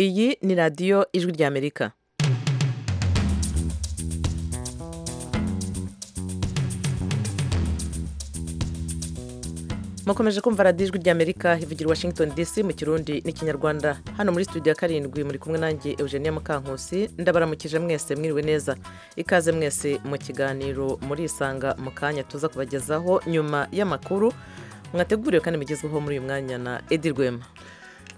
iyi ni radiyo ijwi ry'amerika mukomeje kumva radiyo ijwi ry'amerika ivugira washington dc mu kirundi n'ikinyarwanda hano muri studio ya karindwi muri kumwe nanjye eugenia mukankusi ndabaramukije mwese mwiriwe neza ikaze mwese mu kiganiro murisanga mu kanya tuza kubagezaho nyuma y'amakuru mwateguriwe kandi mugezweho muri uyu mwanya na edi rwema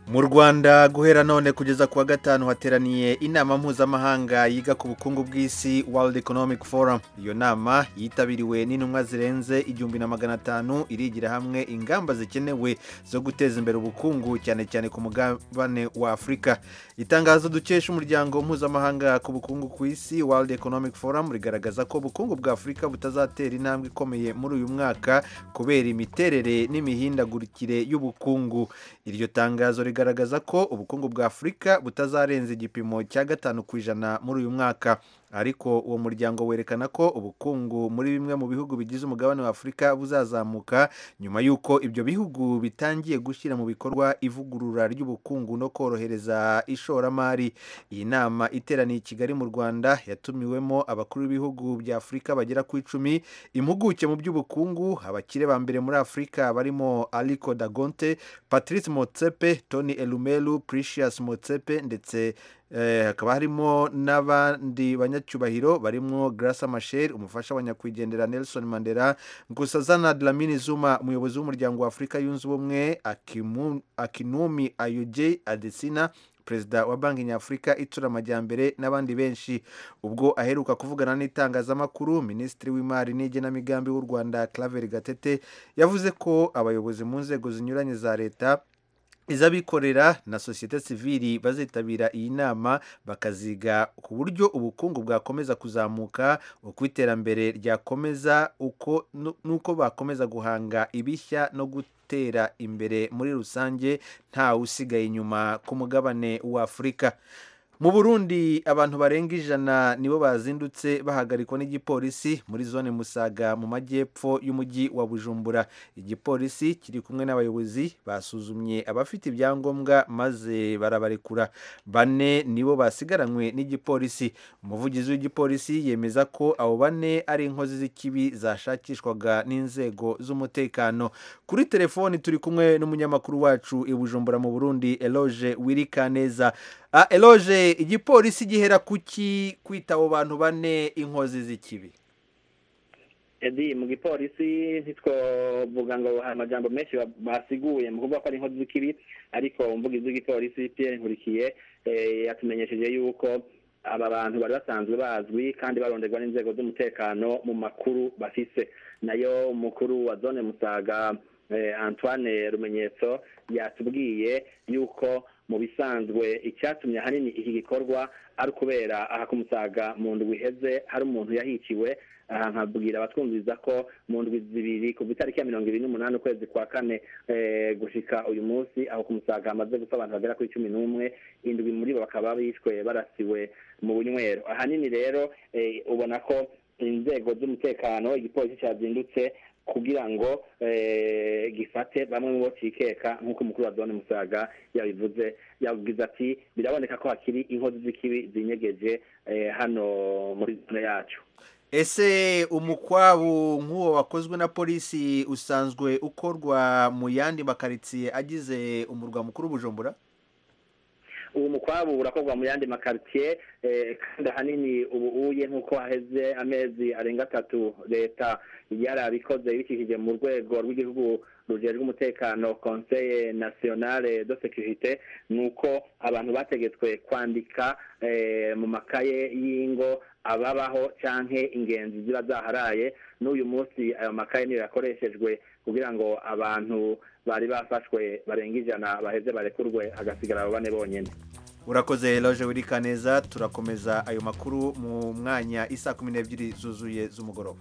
mu rwanda guhera none kugeza ku wa gatanu hateraniye inama mpuzamahanga yiga ku bukungu bw'isi World Economic Forum iyo nama yitabiriwe n'intumwa zirenze igihumbi na magana atanu irigira hamwe ingamba zikenewe zo guteza imbere ubukungu cyane cyane ku mugabane wa afurika itangazo dukesha umuryango mpuzamahanga ku bukungu ku isi World Economic Forum rigaragaza ko ubukungu bwa afurika butazatera intambwe ikomeye muri uyu mwaka kubera imiterere n'imihindagurikire y'ubukungu iryo tangazo rigaragaza rigaragaza ko ubukungu bwa afurika butazarenza igipimo cya gatanu ku ijana muri uyu mwaka ariko uwo muryango werekana ko ubukungu muri bimwe mu bihugu bigize umugabane wa afurika buzazamuka nyuma y'uko ibyo bihugu bitangiye gushyira mu bikorwa ivugurura ry'ubukungu no korohereza ishoramari iyi nama iteraniye i kigali mu rwanda yatumiwemo abakuru b'ibihugu bya afurika bagera ku icumi impuguke mu by'ubukungu abakire ba mbere muri afurika barimo aliko dagonte patrice motsepe tony elumelu precious motsepe ndetse hakaba harimo n'abandi banyacyubahiro barimo Grace Machel umufasha wa nyakwigendera Nelson Mandela Nkosazana Dlamini Zuma umuyobozi w'umuryango wa Afurika yunze ubumwe Akinumi Ayoje Adesina perezida wa banki nyafurika itsura amajyambere n'abandi benshi ubwo aheruka kuvugana n'itangazamakuru minisitiri w'imari n'igenamigambi w'u rwanda claver gatete yavuze ko abayobozi mu nzego zinyuranye za leta iz'abikorera na sosiyete sivili bazitabira iyi nama bakaziga ku buryo ubukungu bwakomeza kuzamuka uko iterambere ryakomeza uko n'uko bakomeza guhanga ibishya no gutera imbere muri rusange ntawe usigaye inyuma ku mugabane wa afurika mu burundi abantu barenga ijana nibo bazindutse bahagarikwa n'igipolisi muri zone musaga mu majyepfo y'umujyi wa bujumbura igipolisi kiri kumwe n'abayobozi basuzumye abafite ibyangombwa maze barabarekura bane nibo basigaranywe n'igipolisi umuvugizi w'igipolisi yemeza ko abo bane ari inkozi z'ikibi zashakishwaga n'inzego z'umutekano kuri telefoni turi kumwe n'umunyamakuru wacu i bujumbura mu burundi eloge wirikaneza eloge igipolisi gihera kuki kwita abo bantu bane inkozi z'ikibi edi mu gipolisi ntitwovuga ngo hari amajambo menshi basiguye mu kuvuga ko ari inkozi z'ikibi ariko umuvugizi w'igipolisi pierre nkurikiye yatumenyesheje yuko aba bantu bari basanzwe bazwi kandi baronderwa n'inzego z'umutekano mu makuru bafise nayo umukuru wa zone musaga antoine rumenyetso yatubwiye yuko mu bisanzwe icyatumye ahanini iki gikorwa ari ukubera aha kumusaga mu ndwi iheze hari umuntu yahiciwe aha nkabwira abatwumviriza ko mu ndwi zibiri kuva itariki ya mirongo ibiri n'umunani ukwezi kwa kane gushika uyu munsi aho kumusaga hamaze gupfa abantu bagera kuri cumi n'umwe indwi muri bo bakaba bishwe barasiwe mu bunywero ahanini rero ubona ko inzego z'umutekano igipolisi cyazindutse kugira ngo gifate bamwe mu bo cikeka nk'uko umukuru wa zone musaga yabivuze yavuze ati biraboneka ko hakiri inkozi z'ikibi zinyegeje hano muri zone yacu ese umukwabu nk'uwo wakozwe na polisi usanzwe ukorwa mu yandi makaritsiye agize umurwa mukuru bujumbura ubu mukwabu urakorwa mu yandi makaritsiye kandi ahanini ubu uye nk'uko haheze amezi arenga atatu leta yarabikoze ibikikije mu rwego rw'igihugu rujejwe umutekano conseil nationale de securite ni uko abantu bategetswe kwandika mu makaye y'ingo ababaho canke ingenzi ziba zaharaye n'uyu munsi ayo makaye niyo yakoreshejwe kugira ngo abantu bari bafashwe barenga ijana baheze barekurwe hagasigara abo bane bonyine urakoze eloge wirika neza turakomeza ayo makuru mu mwanya isa kumi n'ebyiri zuzuye z'umugoroba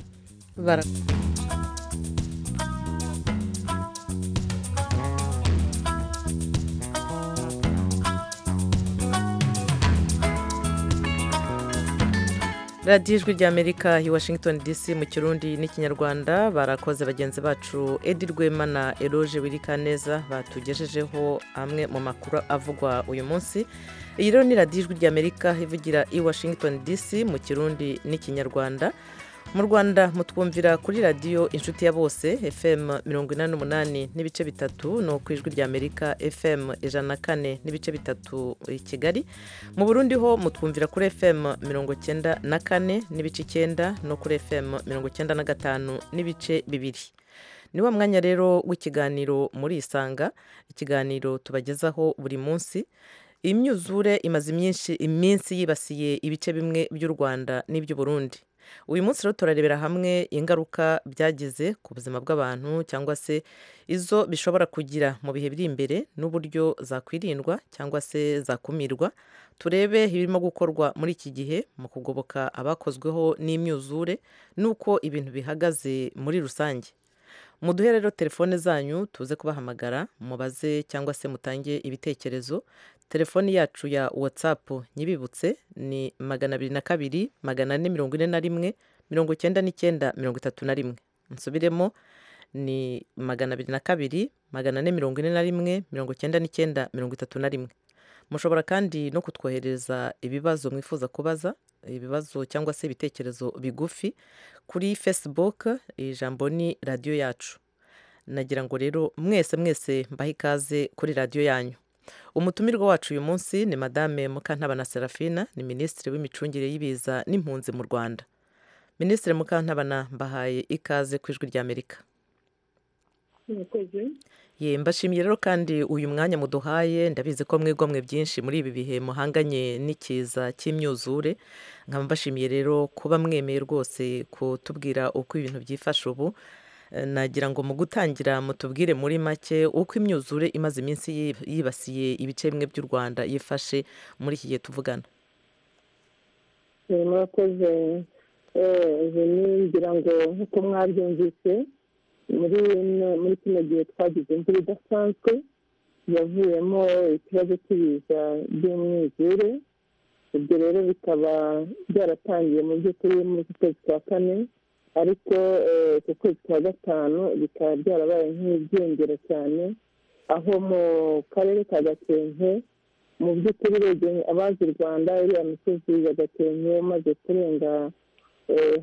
radiyo ijwi ry'amerika i washington dc mu kirundi n'ikinyarwanda barakoze bagenzi bacu edi rwema na eroge wirikaneza batugejejeho amwe mu makuru avugwa uyu munsi iyi rero ni radiyo ijwi ry'amerika ivugira i washington dc mu kirundi n'ikinyarwanda mu rwanda mutwumvira kuri radiyo inshuti ya bose fm mirongo inani n'umunani n'ibice bitatu ni ku ijwi ry'amerika fm ijana na kane n'ibice bitatu i kigali mu burundi ho mutwumvira kuri fm mirongo cyenda na kane n'ibice icyenda no kuri fm mirongo cyenda na gatanu n'ibice bibiri ni wa mwanya rero w'ikiganiro muri isanga ikiganiro tubagezaho buri munsi imyuzure imaze imyinshi iminsi yibasiye ibice bimwe by'u rwanda n'iby'uburundi uyu munsi rero turarebera hamwe ingaruka byagize ku buzima bw'abantu cyangwa se izo bishobora kugira mu bihe biri imbere n'uburyo zakwirindwa cyangwa se zakumirwa turebe ibirimo gukorwa muri iki gihe mu kugoboka abakozweho n'imyuzure n'uko ibintu bihagaze muri rusange muduhe rero telefone zanyu tuze kubahamagara mubaze cyangwa se mutange ibitekerezo telefoni yacu ya watsapu nyibibutse ni magana abiri na kabiri magana ane mirongo ine na rimwe mirongo icyenda n'icyenda mirongo itatu na rimwe nsubiremo ni magana abiri na kabiri magana ane mirongo ine na rimwe mirongo icyenda n'icyenda mirongo itatu na rimwe mushobora kandi no kutwohereza ibibazo mwifuza kubaza ibibazo cyangwa se ibitekerezo bigufi kuri facebook ijambo ni radiyo yacu nagira ngo rero mwese mwese mbahe ikaze kuri radiyo yanyu umutumirwa wacu uyu munsi ni madame mukantabana serafina ni minisitiri w'imicungire y'ibiza n'impunzi mu rwanda minisitiri mukantabana mbahaye ikaze ku ijwi ry'amerika ye mbashimiye rero kandi uyu mwanya muduhaye ndabizi ko mwigomwe byinshi muri ibi bihe muhanganye n'ikiza cy'imyuzure nkaba mbashimiye rero kuba mwemeye rwose kutubwira uko ibintu byifashe ubu nagira ngo mu gutangira mutubwire muri make uko imyuzure imaze iminsi yibasiye ibice bimwe by'u rwanda yifashe muri iki gihe tuvugana murakoze ngira ngo nk'uko mwabyumvise muri muri kino gihe twagize imvura idasanzwe yavuyemo ikibazo cy'ibiza by'umwuzure ibyo rero bikaba byaratangiye mu by'ukuri muri kwezi kwa kane ariko ku kwezi kwa gatanu bikaba byarabaye nk'ibyiyongera cyane aho mu karere ka gakenke mu by'ukuri urebye abazi u rwanda iriya misozi ya gakenke umaze kurenga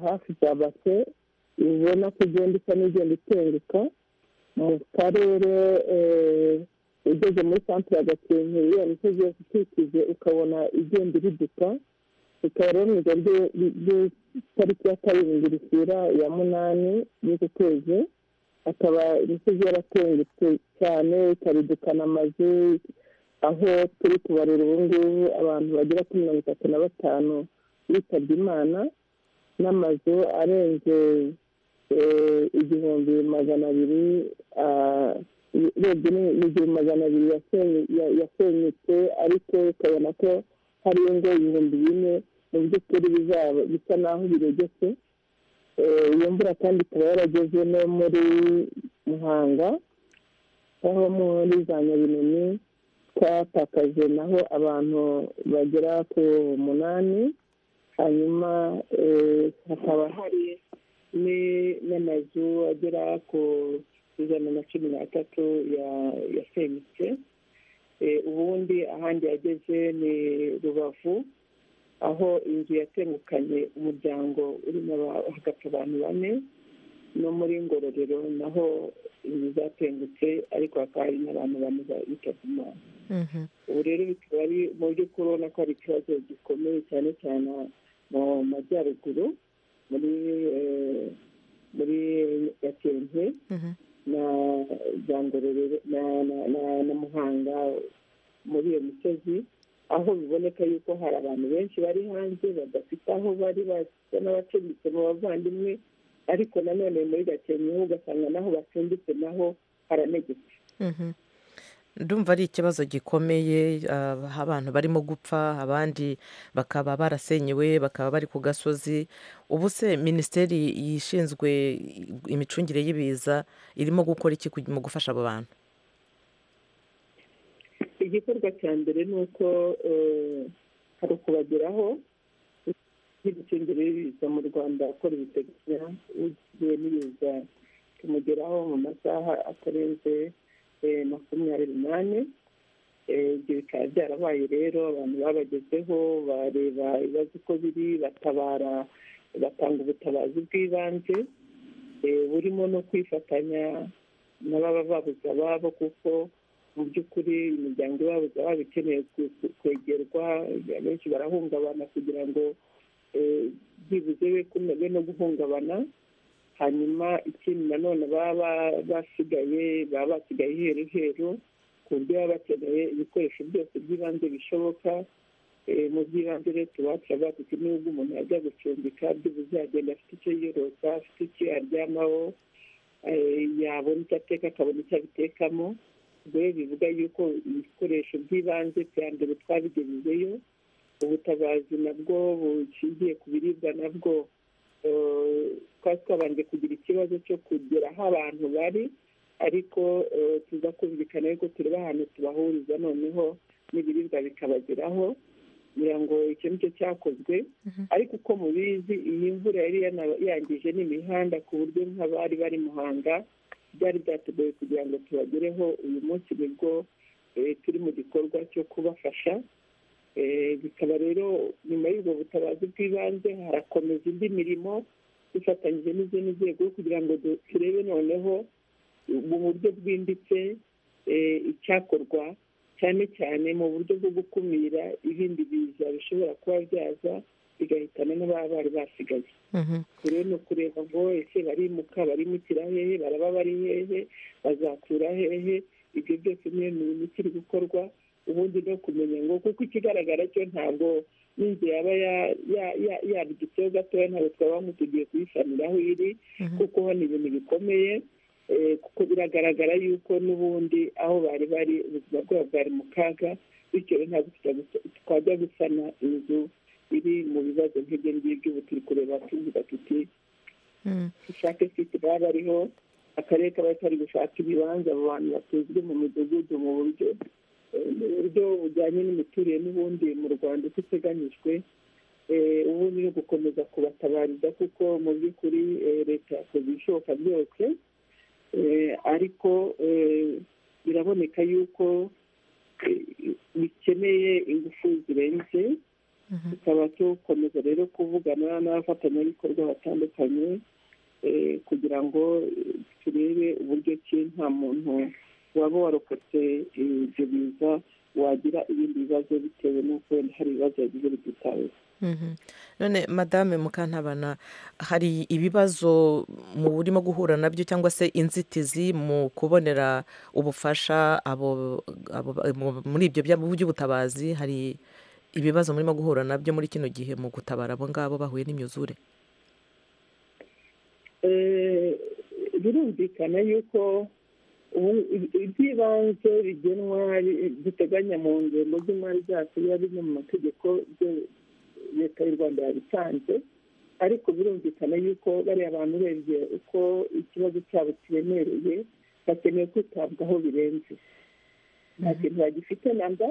hafi za bake ubona ko igenda isa n'igenda itenguka mu karere ugeze muri santire ya gakenke iriya misozi yose ikikije ukabona igenda iriduka bikaba rero mu ijoro ry'itariki ya karindwi rishyira ya munani y'uku kwezi akaba imisozi yaratengutse cyane ikabidukana amazu aho turi kubarura ubu ngubu abantu bagera kuri mirongo itatu na batanu bitabye imana n'amazu arenze igihumbi magana abiri urebye n'igihumbi magana abiri yasenyutse ariko ukabona ko hari ingo ibihumbi bine mu by'ukuri bizaba bisa naho biregetse iyo mvura kandi ikaba yarageze no muri muhanga aho muri za nyabinini twatakaje naho abantu bagera ku munani hanyuma hakaba hari n'amazu agera ku ijana na cumi n'atatu yasenyutse ubundi ahandi yageze ni rubavu aho inzu yatengukanye umuryango urimo hagapfa abantu bane no muri ngororero naho inzu zatengutse ariko hakaba hari n'abantu bane bitabye imana ubu rero bikaba ari mu by'ukuri ubona ko hari ikibazo gikomeye cyane cyane mu majyaruguru muri muri gakenke na za ngororero na muhanga muri iyo misozi aho biboneka yuko hari abantu benshi bari hanze badafite aho bari basa n'abacumbitse mu bavandimwe ariko nanone muri gakenke ugasanga naho bacumbitse naho haranegetse ndumva ari ikibazo gikomeye abantu barimo gupfa abandi bakaba barasenyewe bakaba bari ku gasozi ubu se minisiteri yishinzwe imicungire y'ibiza irimo gukora iki mu gufasha abo bantu igikorwa cya mbere ni uko hari ukubageraho n'ibicengeri biza mu rwanda akora ibiteganywa ugiye n'ibiza tumugeraho mu masaha atarenze makumyabiri n'ane ibyo bikaba byarabaye rero abantu babagezeho bareba ibibazo uko biri batabara batanga ubutabazi bw'ibanze burimo no kwifatanya n'ababa babuze ababo kuko mu by'ukuri imiryango ibabuze ababo ikeneye kwegerwa benshi barahungabana kugira ngo byibuze be kumwe no guhungabana hanyuma ikindi nanone baba basigaye baba basigaye iheru heru ku buryo baba bakeneye ibikoresho byose by'ibanze bishoboka mu by'ibanze rero tuba turavuga tuti nubwo umuntu yajya gucumbika byibuze yagenda afite icyo yiyorosa afite icyo yaryamaho yabona icyo ateka akabona icyo abitekamo rero bivuga yuko ibikoresho by'ibanze bya mbere twabigejejeyo ubutabazi nabwo bushingiye ku biribwa nabwo twari twabanje kugira ikibazo cyo kugera aho abantu bari ariko tuza kumvikana yuko tureba ahantu tubahuriza noneho n'ibiribwa bikabageraho kugira ngo icyo nicyo cyakozwe ariko uko mubizi iyi mvura yari yangije n'imihanda ku buryo nk'abari bari muhanga byari byatugoye kugira ngo tubagereho uyu munsi nibwo turi mu gikorwa cyo kubafasha bikaba rero nyuma y'ubwo butabazi bw'ibanze harakomeza indi mirimo dufatanyije n'izindi nzego kugira ngo turebe noneho mu buryo bwimbitse icyakorwa cyane cyane mu buryo bwo gukumira ibindi biza bishobora kuba byaza bigahitana n'ababa bari basigaye rero ni ukureba ngo ese barimuka barimukira hehe baraba bari hehe bazakura hehe ibyo byose niyo mirimo ikiri gukorwa ubundi no kumenya ngo kuko ikigaragara cyo ntabwo n'inzu yaba yabigitseho gatoya ntabwo twaba tugiye kuyisanira aho iri kuko ni ibintu bikomeye kuko biragaragara yuko n'ubundi aho bari bari ubuzima bwabo bwari mu kaga bityo ntabwo twajya gusana inzu iri mu bibazo nk'ibyo ngibyo ubu turi kureba tuvuga tuti dushake siti baba bariho akarere kaba kari gushaka ibibanza abo bantu batuzwe mu midugudu mu buryo buryo bujyanye n'imiturire n'ubundi mu rwanda uko iteganyijwe ubundi no gukomeza kubatabariza kuko mu by'ukuri leta yakoze ibishoboka byose ariko biraboneka yuko bikeneye ingufu zirenze tukaba dukomeza rero kuvugana n'abafatanyabikorwa batandukanye kugira ngo turebe uburyo ki nta muntu waba warokotse ibyo biza wagira ibindi bibazo bitewe n'uko wenda hari ibibazo yagize bititaweho none madame mukantabana hari ibibazo mu burimo guhura nabyo cyangwa se inzitizi mu kubonera ubufasha muri ibyo by'ubutabazi hari ibibazo murimo guhura nabyo muri kino gihe mu gutabara abo ngabo bahuye n'imyuzure birumvikana yuko iby'ibanze bigenwa biteganya mu ngengo z'imari zacu biba biri mu mategeko leta y'u rwanda yabitanze ariko birumvikana yuko bariya bantu urebye uko ikibazo cyabo kiremereye bakeneye kwitabwaho birenze nta kintu bagifite namba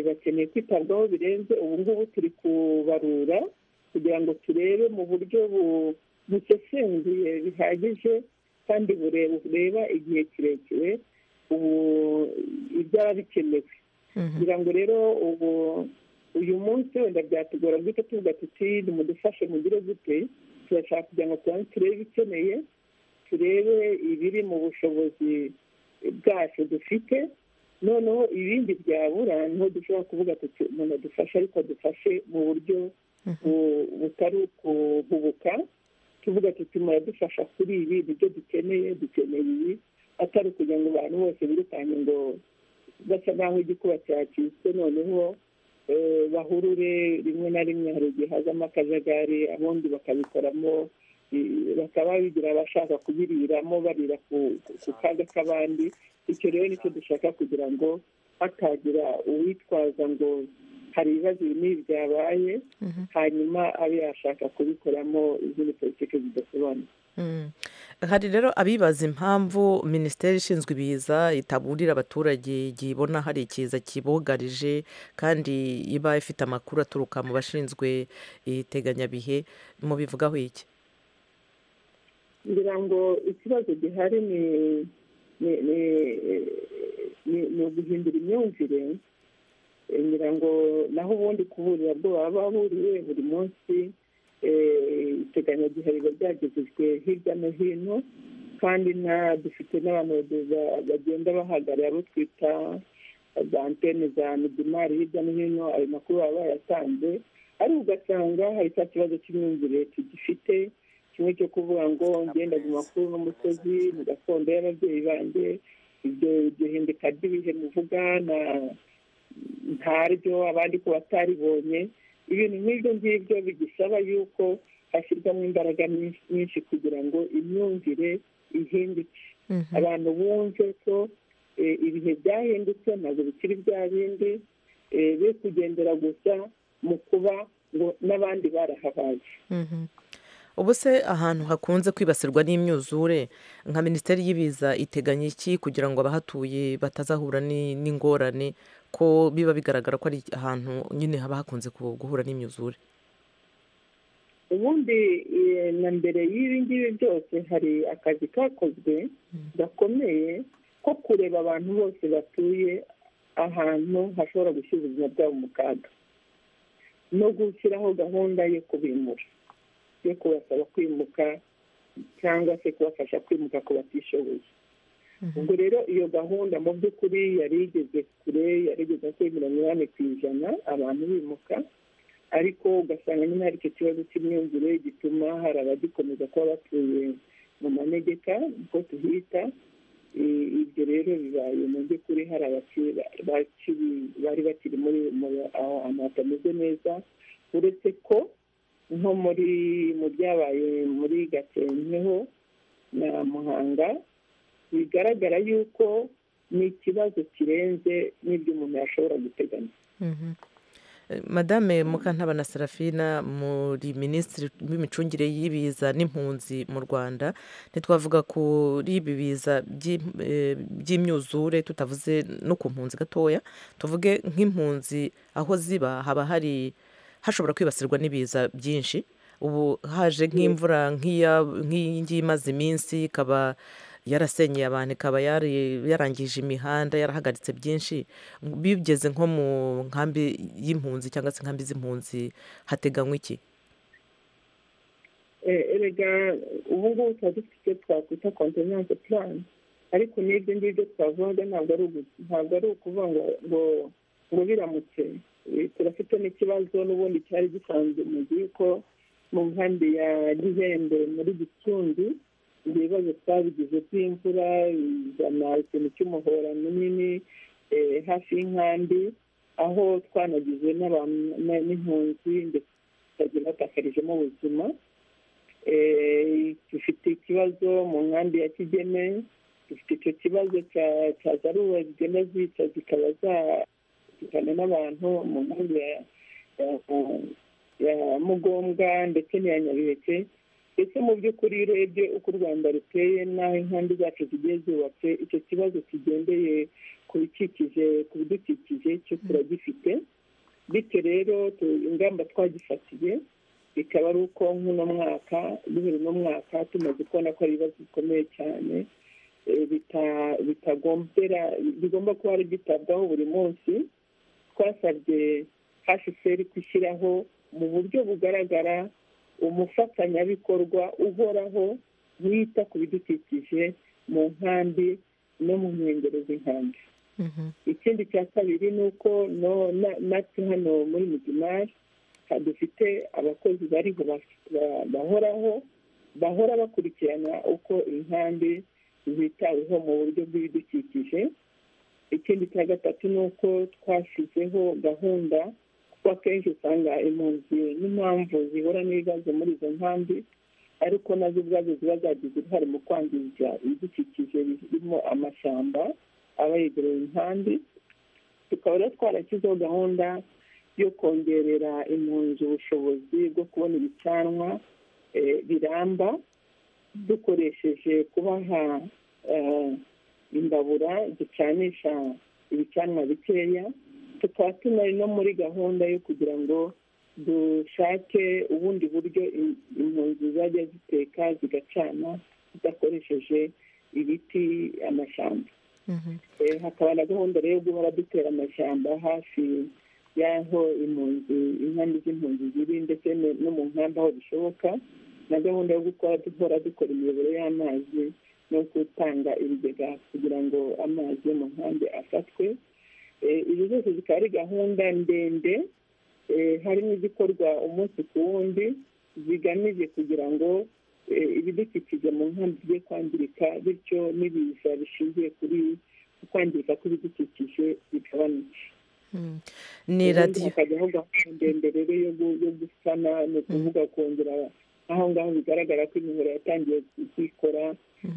bakeneye kwitabwaho birenze ubu ngubu turi kubarura kugira ngo turebe mu buryo busesenguye bihagije kandi bureba igihe kirekire ubu ibyaba bikenewe kugira ngo rero ubu uyu munsi wenda byatugora guhita tuvuga tuti nimudufashe mugire gute turashaka kugira ngo tubanze turebe ibikeneye turebe ibiri mu bushobozi bwacu dufite noneho ibindi byabura niho dushobora kuvuga tuti umuntu adufashe ariko dufashe mu buryo butari ukuhubuka tuvuga tuti muradufasha kuri ibi nibyo dukeneye dukeneye ibi atari ukugira ngo abantu bose birukanke ngo basa n'aho igikuba cyacitse noneho bahurure rimwe na rimwe hari igihe hazamo akajagari abundi bakabikoramo bakaba bigira abashaka kubiriramo barira ku kaga k'abandi icyo rero nicyo dushaka kugira ngo hatagira uwitwaza ngo hari ibibazo binini byabaye hanyuma abe yashaka kubikoramo izindi politiki zidasobanutse hari rero abibaza impamvu minisiteri ishinzwe ibiza itaburira abaturage igihe ibona hari ikiza kibogarije kandi iba ifite amakuru aturuka mu bashinzwe iteganyabihe mubivugaho iki ngira ngo ikibazo gihari ni ni ni ni- ni uguhindura imyumvire Eh, ngira ngo naho ubundi kuburira bwo baba bahuriye buri munsi eh, iteganyagihe riba ryagejejwe hirya no hino kandi na dufite n'abantu bageza- bagenda bahagarara abo twita za antene za midimari hirya no hino ayo makuru baba bayatanze ariko ugasanga hari cya kibazo cy'imyumvire tugifite kimwe cyo kuvuga ngo ngenda mu makuru n'umusozi mu gakondo y'ababyeyi banjye ibyo iryo hinduka ry'ibihe muvuga na ntaryo abandi ko bataribonye ibintu nk'ibyo ngibyo bigisaba yuko hashyirwamo imbaraga nyinshi- nyinshi kugira ngo imyumvire ihinduke abantu bumve ko eh, ibihe byahindutse ntabwo bikiri bya bindi eh, be kugendera gusa mu kuba ngo n'abandi barahabaye Mhm. ubu se ahantu hakunze kwibasirwa n'imyuzure nka minisiteri y'ibiza iteganya iki kugira ngo abahatuye batazahura ni- n'ingorane ko biba bigaragara ko ari ahantu nyine haba hakunze ku- guhura n'imyuzure ubundi eh, na mbere y'ibi ngibi byose hari akazi kakozwe gakomeye ko kureba abantu bose batuye ahantu hashobora gushyira ubuzima bwabo mu kaga no gushyiraho gahunda yo kubimura yo kubasaba kwimuka cyangwa se kubafasha kwimuka ku batishoboye ubwo rero iyo gahunda mu by'ukuri yari igeze kure yari igeze kuri mirongo inani ku ijana abantu bimuka ariko ugasanga nyine hari icyo kibazo cy'imyumvire gituma hari abagikomeza kuba batuye mu manegeka uko tuhita I- ibyo rero bibaye mu by'ukuri hari abakiri bakiri- bari bakiri muri mu- ahantu hatameze neza uretse ko nko muri mu byabaye muri gakenkeho na muhanga bigaragara yuko ni ikibazo kirenze n'ibyo umuntu yashobora guteganya Mhm. Eh, madame mukantabana serafina muri minisitiri w'imicungire y'ibiza n'impunzi mu rwanda ntitwavuga kuri ibi biza by'im- eh, by'imyuzure tutavuze no ku mpunzi gatoya tuvuge nk'impunzi aho ziba haba hari hashobora kwibasirwa n'ibiza byinshi ubu haje nk'imvura nk'iya- nk'iyi ngiyi imaze iminsi ikaba yarasenyeye abantu ikaba yari- yarangije imihanda yarahagaritse byinshi bigeze nko mu nkambi y'impunzi cyangwa se inkambi z'impunzi hateganywa iki Eh, erega ubu ngubu tuba dufite icyo twakwita kontenanse purani ariko n'ibyo ngibyo twavuga ntabwo ari ugu- ntabwo ari ukuvuga ngo ngo ngo biramutse Eh, turafite n'ikibazo n'ubundi cyari gisanzwe mu gihe ko mu nkambi ya gihembe muri gicumbi ibyo bibazo twabigize by'imvura izana ikintu cy'umuhora munini eh, hafi y'inkambi aho twanagize n'abantu n'impunzi ndetse tukagira batakarijemo ubuzima Eh, dufite ikibazo mu nkambi ya kigeme dufite icyo kibazo cya cya zaruba zigenda zica zikaba zatukana n'abantu mu nkambi ya- ya- ya mugombwa ndetse n'iya nyabiheke ndetse mu by'ukuri iyo urebye uko u rwanda ruteye n'aho inkambi zacu zigiye zubatse icyo kibazo kigendeye ku bikikije ku bidukikije cyo turagifite bityo rero tu- ingamba twagifatiye bikaba ari uko nk'uno mwaka bibiri n'umwaka tumaze kubona ko ari ibibazo bikomeye cyane eh, bita- bitagombera bigomba kuba ari byitabwaho buri munsi twasabye hcr gushyiraho mu buryo bugaragara umufatanyabikorwa uhoraho wita ku bidukikije mu nkambi no mu nkengero z'inkambi ikindi cya kabiri ni uko no- na- natwe hano muri midimari dufite abakozi bariho baf- ba- bahoraho bahora bakurikirana uko inkambi zitaweho mu buryo bw'ibidukikije ikindi cya gatatu ni uko twashyizeho gahunda kuko akenshi usanga impunzi n'impamvu zihura n'ibibazo muri izo nkambi ariko nazo ubwazo ziba zagize uruhare mu kwangiza ibidukikije birimo amashyamba aba yegereye inkambi tukaba rero twarashyizeho gahunda yo kongerera impunzi ubushobozi bwo kubona ibicanwa eh, biramba dukoresheje kuba nka imbabura ducanisha ibicanwa bikeya tukaba tunari no muri gahunda yo kugira ngo dushake ubundi buryo impunzi zajya ziteka zigacana zidakoresheje ibiti amashyamba hakaba na gahunda rero yo guhora dutera amashyamba hafi y'aho impunzi inkambi z'impunzi ziri ndetse no mu nkambi aho bishoboka na gahunda yo gukora duhora dukora imiyoboro y'amazi no gutanga ibigega kugira ngo amazi yo mu nkambi afatwe izi zose zikaba ari gahunda ndende hari n'izikorwa umunsi ku wundi zigamije kugira ngo ibidukikije mu nkambi bijye kwangirika bityo n'ibiza bishingiye kuri kwangirika kw'ibidukikije bigabanuke ni radiyo hakajyaho gahunda ndende rero yo gusana ni ukuvuga kongera aho ngaho bigaragara ko imihoro yatangiye kuyikora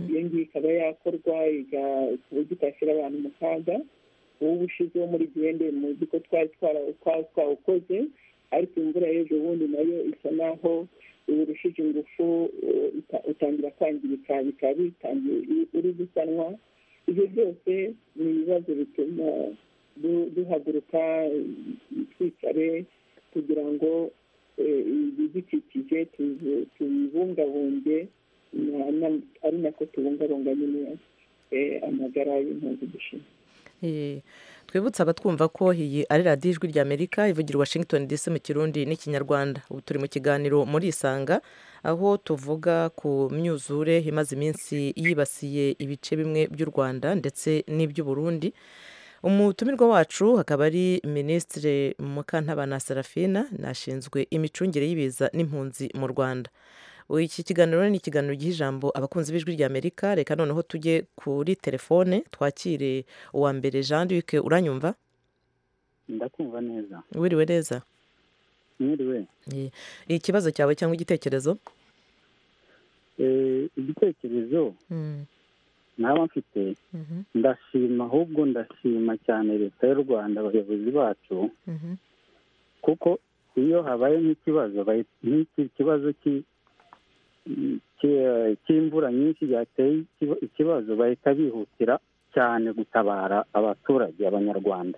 iyo ngiyo ikaba yakorwa ku buryo itashyira abantu mu kaga ubu ushize wo muri gihende muzi ko twari twawukoze ariko imvura y'ejo bundi nayo isa naho urushije ingufu utangira kwangirika bikaba bitangiye uri gusanwa ibyo byose ni ibibazo bituma duhaguruka twicare kugira ngo ibidukikije tubibungabunge ari nako tubungabunga nyine amagara y'impunzi dushinzwe twibutse abatwumva ko iyi ari radiyo ijwi ry'amerika ivugira washington dc mu kirundi n'ikinyarwanda ubu turi mu kiganiro muri isanga aho tuvuga ku myuzure imaze iminsi yibasiye ibice bimwe by'u rwanda ndetse n'iby'uburundi umutumirwa wacu hakaba ari minisitiri mukantabana serafina nashinzwe imicungire y'ibiza n'impunzi mu rwanda iki kiganiro ni ikiganiro giha ijambo abakunzi b'ijwi ry'amerika reka noneho tujye kuri telefone twakire uwa mbere jean luc uranyumva ndakumva neza wiriwe neza mwiriwe ikibazo cyawe cyangwa igitekerezo igitekerezo naba mfite ndashima ahubwo ndashima cyane leta y'u rwanda abayobozi bacu kuko iyo habaye nk'ikibazo nk'iki kibazo cy'imvura nyinshi yateye ikibazo bahita bihutira cyane gutabara abaturage abanyarwanda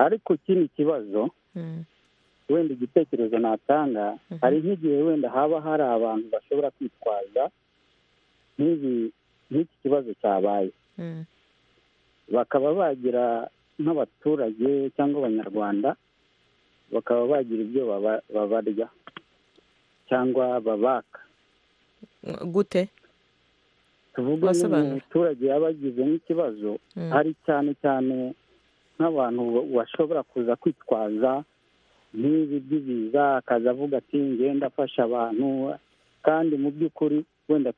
ariko ikindi kibazo wenda igitekerezo natanga hari nk'igihe wenda haba hari abantu bashobora kwitwaza nk'iki kibazo cyabaye bakaba bagira nk'abaturage cyangwa abanyarwanda bakaba bagira ibyo babarya cyangwa babaka gute tuvuge umuturage yaba agize nk'ikibazo hari cyane cyane nk'abantu bashobora kuza kwitwaza nk'ibi by'ibiza akaza avuga ati ngenda afasha abantu kandi mu by'ukuri wenda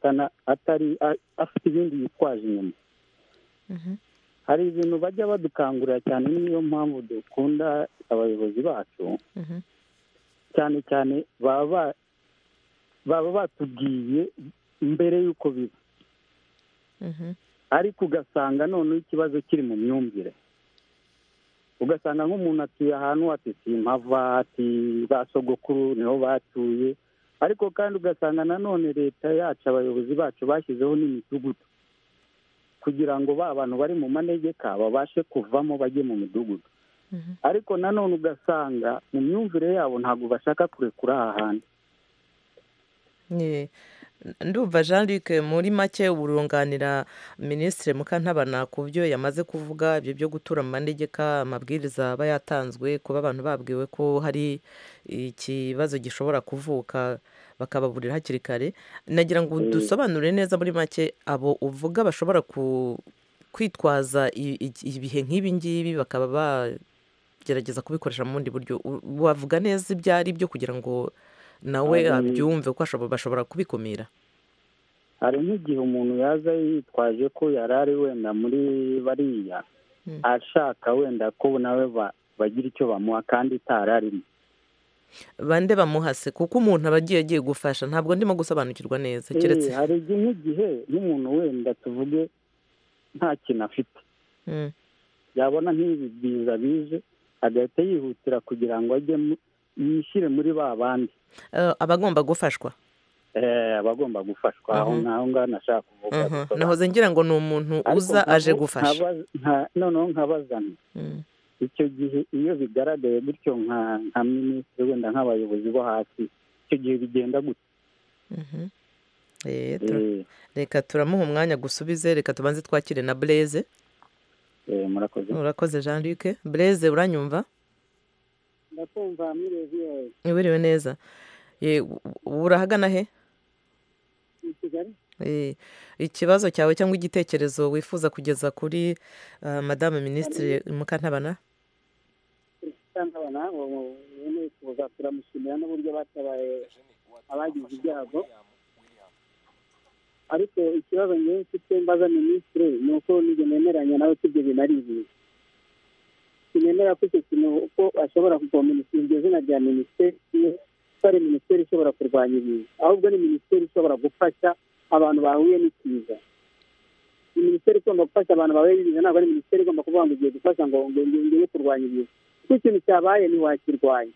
atari afite ibindi yitwaje inyuma hari ibintu bajya badukangurira cyane niyo mpamvu dukunda abayobozi bacu cyane cyane baba baba batubwiye mbere y'uko biba ariko ugasanga noneho ikibazo kiri mu myumvire ugasanga nk'umuntu atuye ahantu ati simpava ati ba sogokuru niho batuye ariko kandi ugasanga nanone leta yacu abayobozi bacu bashyizeho n'imidugudu kugira ngo ba bantu bari mu manegeka babashe kuvamo bajye mu midugudu ariko nanone ugasanga mu myumvire yabo ntabwo bashaka kurekura aha hantu ndumva jean luc muri make uburunganira minisitiri mukantabana ku byo yamaze kuvuga ibyo byo gutura mu manegeka amabwiriza aba yatanzwe kuba abantu babwiwe ko hari ikibazo gishobora kuvuka bakababurira hakiri kare nagira ngo dusobanure neza muri make abo uvuga bashobora kwitwaza ibihe nk'ibi ngibi bakaba bagerageza kubikoresha mu bundi buryo wavuga neza ibyo ari byo kugira ngo nawe abyumve ko bashobora kubikumira hari nk'igihe umuntu yaza yitwaje ko yari ari wenda muri bariya ashaka wenda ko nawe bagira icyo bamuha kandi itari arimo bande bamuhase kuko umuntu aba agiye agiye gufasha ntabwo ndimo gusobanukirwa neza keretse hari nk'igihe nk'umuntu wenda tuvuge nta kintu afite yabona nk'ibi biza bize agahita yihutira kugira ngo ajye yishyire muri ba bandi abagomba gufashwa abagomba gufashwa aho ngaho ngaho nashaka kuvuga nahoze ngira ngo ni umuntu uza aje gufasha noneho nkabazana icyo gihe iyo bigaragaye gutyo nka minisitiri wenda nk'abayobozi bo hasi icyo gihe bigenda gutya reka turamuha umwanya gusubize reka tubanze twakire na bureze murakoze murakoze jean luc bureze uranyumva ndakumva mwireziyewe mwiriwe neza urahagana he ni kigali ikibazo cyawe cyangwa igitekerezo wifuza kugeza kuri madame minisitiri mukantabana mukantabana wifuza turamushimira n'uburyo batabaye abagize ibyago ariko ikibazo ngewe mfite mbaza minisitiri ni uko nijye nemeranya nawe ko ibyo bintu ari ibintu sinemera ko icyo kintu uko ashobora kugominisha iryo zina rya minisiteri ari minisiteri ishobora kurwanya ibintu ahubwo ni minisiteri ishobora gufasha abantu bahuye n'ikiza minisiteri igomba gufasha abantu bahuye n'ibiza ntabwo ari minisiteri igomba kuvuga ngo igiye gufasha ngo ngiye kurwanya ibiza kuko ikintu cyabaye ntiwakirwanya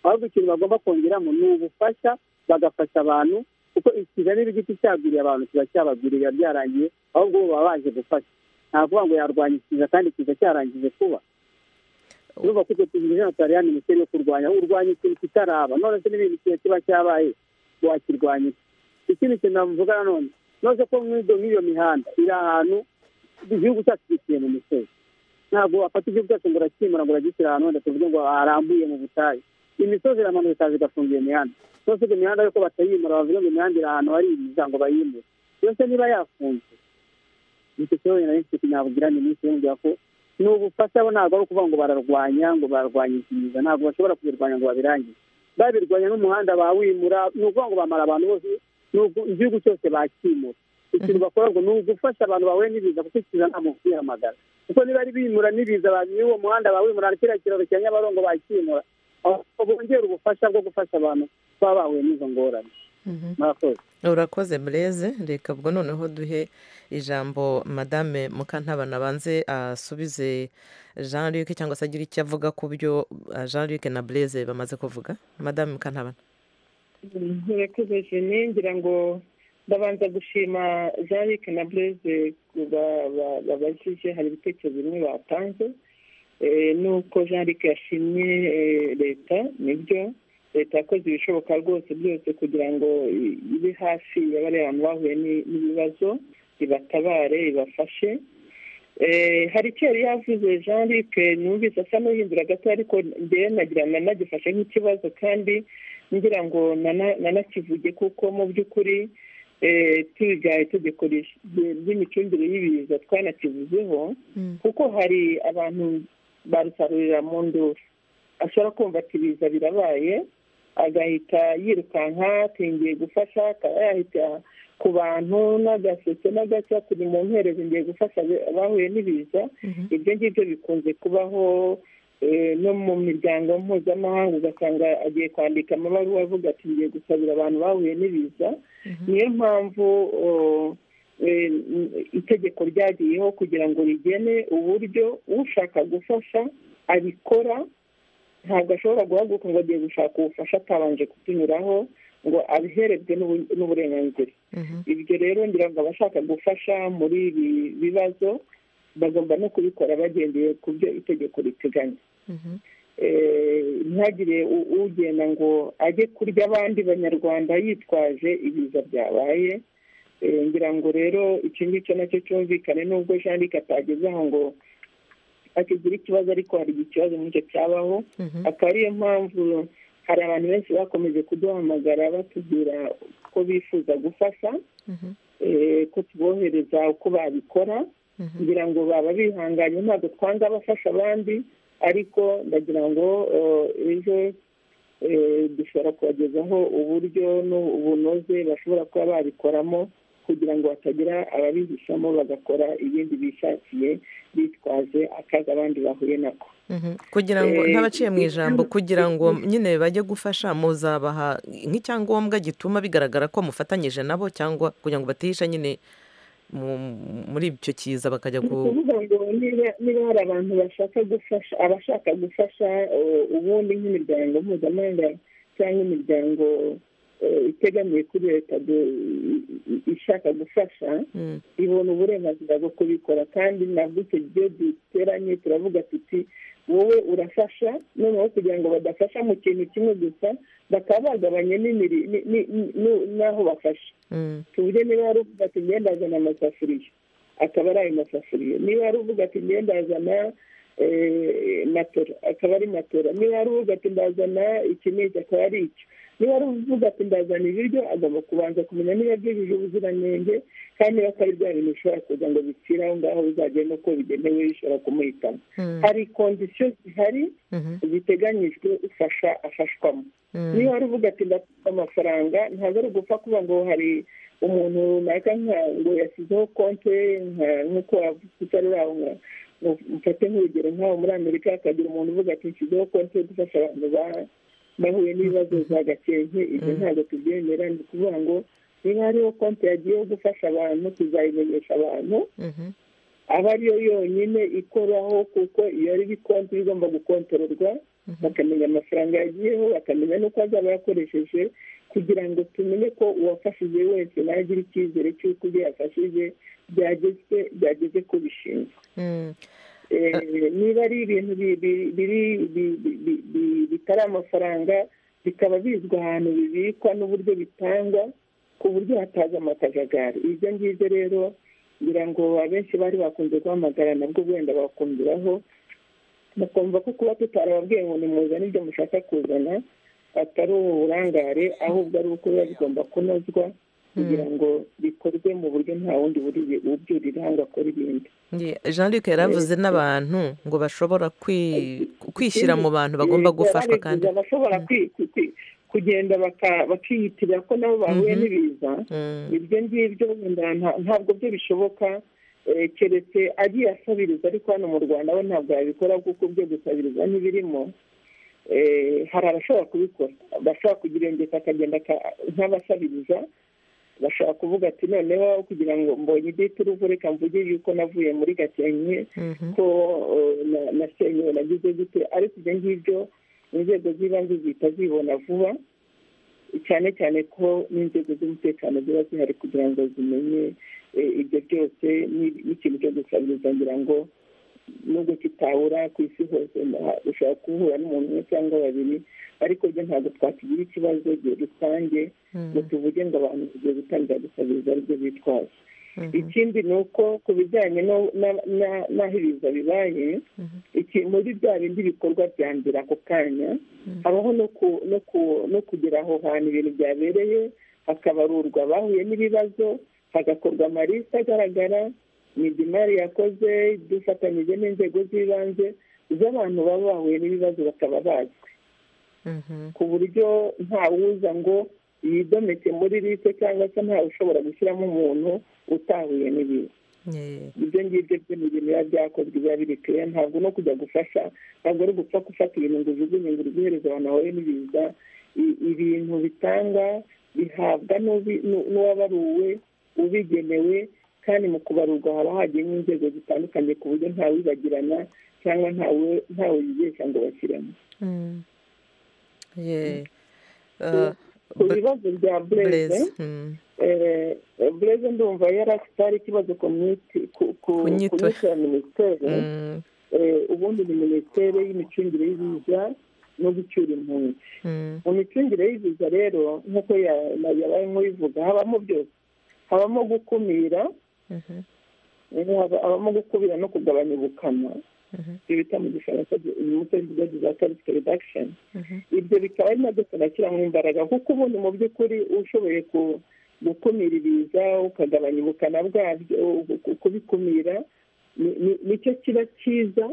ahubwo ikintu bagomba kongeramo ni ubufasha bagafasha abantu kuko ikiza niba igiti cyagwiriye abantu kiba cyabagwiriye biba byarangiye ahubwo baba baje gufasha nta kuvuga ngo yarwanya ikiza kandi ikiza cyarangije kuba urumva ko icyo kintu ijana cyari ya minisiteri yo kurwanya urwanya ikintu kitaraba none se n'ibindi igihe kiba cyabaye wakirwanya ikindi kintu navuga nanone none ko nk'iyo nk'iyo mihanda iri ahantu igihugu cyacu gituye mu misozi ntabwo wafata igihugu cyacu ngo urakimura ngo uragishyira ahantu wenda tuvuge ngo harambuye mu butayu imisozi iramanuka ikaza igafungira imihanda nose iyo mihanda yuko batayimura bavuga ngo imihanda iri ahantu hari ibiza ngo bayimure yose niba yafunze nicyo kibazo nari mfite nabugira minisitiri yongera ko ni ubufasha bo ntabwo ari ukuvuga ngo bararwanya ngo bararwanya ikiza ntabwo bashobora kubirwanya ngo babirangize babirwanya n'umuhanda bawimura ni ukuvuga ngo bamara abantu bose igihugu cyose bakimura ikintu bakora ngo ni ugufasha abantu bahuye n'ibiza kuko ikiza ntabwo kwihamagara kuko niba ari bimura n'ibiza uwo muhanda bawimura kiriya kiraro cya nyabarongo bakimura bongera ubufasha bwo gufasha abantu baba bahuye n'izo ngorane murakoze urakoze bureze reka ubwo noneho duhe ijambo madame mukantabana abanze asubize jean luc cyangwa se agire icyo avuga ku byo jean luc na bureze bamaze kuvuga madame mukantabana murakoze jene ngira ngo ndabanza gushima jean luc na bureze babajije hari ibitekerezo bimwe batanze nuko jean luc yashimye leta nibyo leta yakoze ibishoboka rwose byose kugira ngo ibe hafi ya bariya bantu bahuye n'ibibazo ibatabare ibafashe hari icyo yari yavuze jean luc numvise asa n'uhindura gato ariko mbere nagira nanagifashe nk'ikibazo kandi ngira ngo nanakivuge kuko mu by'ukuri twiga itegeko ry'imicungire y'ibiza twanakivuzeho kuko hari abantu barusarurira mu nduru ashobora kumva ati ibiza birabaye agahita yirukanka atingiye gufasha akaba yahita ku bantu n'agaseke n'agaca turi mu mpereza ngiye gufasha abahuye n'ibiza ibyo ngibyo bikunze kubaho no mu miryango mpuzamahanga ugasanga agiye kwandika amabaruwa avuga ati ngiye gusabira abantu bahuye n'ibiza niyo mpamvu itegeko ryagiyeho kugira ngo rigene uburyo ushaka gufasha abikora ntabwo ashobora guhaguruka ngo agiye gushaka ubufasha atabanje kutunyuraho ngo abiherebwe n'uburenganzira ibyo rero ngira ngo abashaka gufasha muri ibi bibazo bagomba no kubikora bagendeye ku byo itegeko riteganya ntagire ugenda ngo ajye kurya abandi banyarwanda yitwaje ibiza byabaye ngira ngo rero iki ngicyo nacyo cyumvikane nubwo jean luc atageze aho ngo akigira ikibazo ariko hari ikibazo nk'icyo cyabaho akaba ariyo mpamvu hari abantu benshi bakomeje kuduhamagara batubwira ko bifuza gufasha ko tubohereza uko babikora kugira ngo baba bihanganye ntabwo twanga bafasha abandi ariko ndagira ngo ejo dushobora kubagezaho uburyo n'ubunoze bashobora kuba babikoramo kugira ngo hatagira ababihishamo bagakora ibindi bishakiye bitwaje akazi abandi bahuye nako kugira ngo ntabaciye mu ijambo kugira ngo nyine bajye gufasha muzabaha nk'icyangombwa gituma bigaragara ko mufatanyije nabo cyangwa kugira ngo batihisha nyine muri icyo kiza bakajya kuvuga ngo niba hari abantu bashaka gufasha abashaka gufasha ubundi nk'imiryango mpuzamahanga cyangwa imiryango itegamiye kuri leta ishaka gufasha ibona uburenganzira bwo kubikora kandi nabwo icyo gihe duteranye turavuga tuti wowe urafasha noneho kugira ngo badafasha mu kintu kimwe gusa bakaba bagabanya n'aho bafasha tuburyo niba wari uvuga ati ngenda azana amasafuriya akaba ari ayo masafuriya niba wari uvuga ati ngenda azana matora akaba ari matora niba wari uvuga ati ndazana iki n'iki akaba ari icyo niba wari uvuga ati ndazana ibiryo agomba kubanza kumenya niba byujuje ubuziranenge kandi niba atari bya bintu bishobora kuza ngo bipfire aho ngaho bizagenda uko bigenewe bishobora kumuhitamo hari kondisiyo zihari ziteganyijwe ufasha afashwamo niba wari uvuga ati ndafite amafaranga ntabwo ari ugupfa kuvuga ngo hari umuntu runaka ngo yashyizeho konti nk'uko wavuze aho nka mufate nk'urugero nk'aho muri amerika hakagira umuntu uvuga ati nshyizeho konti yo gufasha abantu bahuye n'ibibazo bya gakenke ibyo ntabwo tubyemera ni ukuvuga ngo niba hariho konti yagiyeho gufasha abantu tuzayimenyesha abantu aba ariyo yonyine ikoraho kuko iyo ari konti igomba gukontororwa bakamenya amafaranga yagiyeho bakamenya n'uko azaba yakoresheje kugira ngo tumenye ko uwafashije wese nawe agira icyizere cy'uko ibyo yafashije byageze ku bishinzwe niba ari ibintu bitari amafaranga bikaba bizwi ahantu bibikwa n'uburyo bitangwa ku buryo hataza amakajagari ibyo ngibyo rero ngira ngo abenshi bari bakunze guhamagara nabwo wenda bakumviraho bakumva ko kuba tutarababwiye ngo nimuzane ibyo mushaka kuzana atari uburangare ahubwo ari uko biba bigomba kunozwa kugira ngo bikorwe mu buryo nta wundi ubyurira ahangaha akora ibindi jean luc yaravuze n'abantu ngo bashobora kwishyira mu bantu bagomba gufashwa kandi bashobora kugenda bakiyitirira ko nabo bahuye n'ibiza ibyo ngibyo ntabwo byo bishoboka keretse agiye asabiriza ariko hano mu rwanda we ntabwo yabikora kuko byo gusabiriza ntibirimo hari abashobora kubikora bashobora kugira ingeta akagenda nk'abasabiriza bashobora kuvuga ati noneho kugira ngo mbonye iditi uruvu reka mvuge yuko navuye muri gakenke ko nasenyewe nagize gute ariko ibyo ngibyo inzego z'ibanze zihita zibona vuba cyane cyane ko n'inzego z'umutekano ziba zihari kugira ngo zimenye ibyo byose n'ikintu cyo gusabiriza ngira ngo nubwo kitabura ku isi hose ushobora guhura n'umuntu umwe cyangwa babiri ariko byo ntabwo twakigira ikibazo igihe rusange ngo tuvuge ngo abantu tugiye gutangira gusabiriza aribyo bitwaje ikindi ni uko ku bijyanye n'aho ibiza bibaye muri bya bindi bikorwa bya mbere ako kanya habaho no kugera aho hantu ibintu byabereye hakabarurwa abahuye n'ibibazo hagakorwa amalisi agaragara midimari yakoze dufatanyije n'inzego z'ibanze z'abantu baba bahuye n'ibibazo bakaba bazwi ku buryo ntawuza ngo yidomeke muri liste cyangwa se ntawe ushobora gushyiramo umuntu utahuye n'ibiza ibyo ngibyo byo ni ibintu biba byakozwe biba biri kare ntabwo no kujya gufasha ntabwo ari gupfa gufata ibintu ngo ujugunye ngo uhereza abantu bahuye n'ibiza ibintu bitanga bihabwa n'uwabaruwe ubigenewe kandi mu kubarurwa haba hagiyemo inzego zitandukanye ku buryo ntawibagirana cyangwa ntawe yibeshya ngo bashyiremo ku bibazo bya bureze bureze ndumva yari afite ari ikibazo ku nyito ya minisiteri ubundi ni minisiteri y'imicungire y'ibiza no gucyura impunzi mu micungire y'ibiza rero nk'uko yabaye nk'ubivuga habamo byose habamo gukumira abamo gukubira no kugabanya ubukana ibyo bita mu gifaransa mu cyongereza disaster reduction ibyo bikaba ari nabyo tunashyiramo imbaraga kuko ubundi mu by'ukuri ushoboye gukumira ibiza ukagabanya ubukana bwabyo kubikumira nicyo kiba cyiza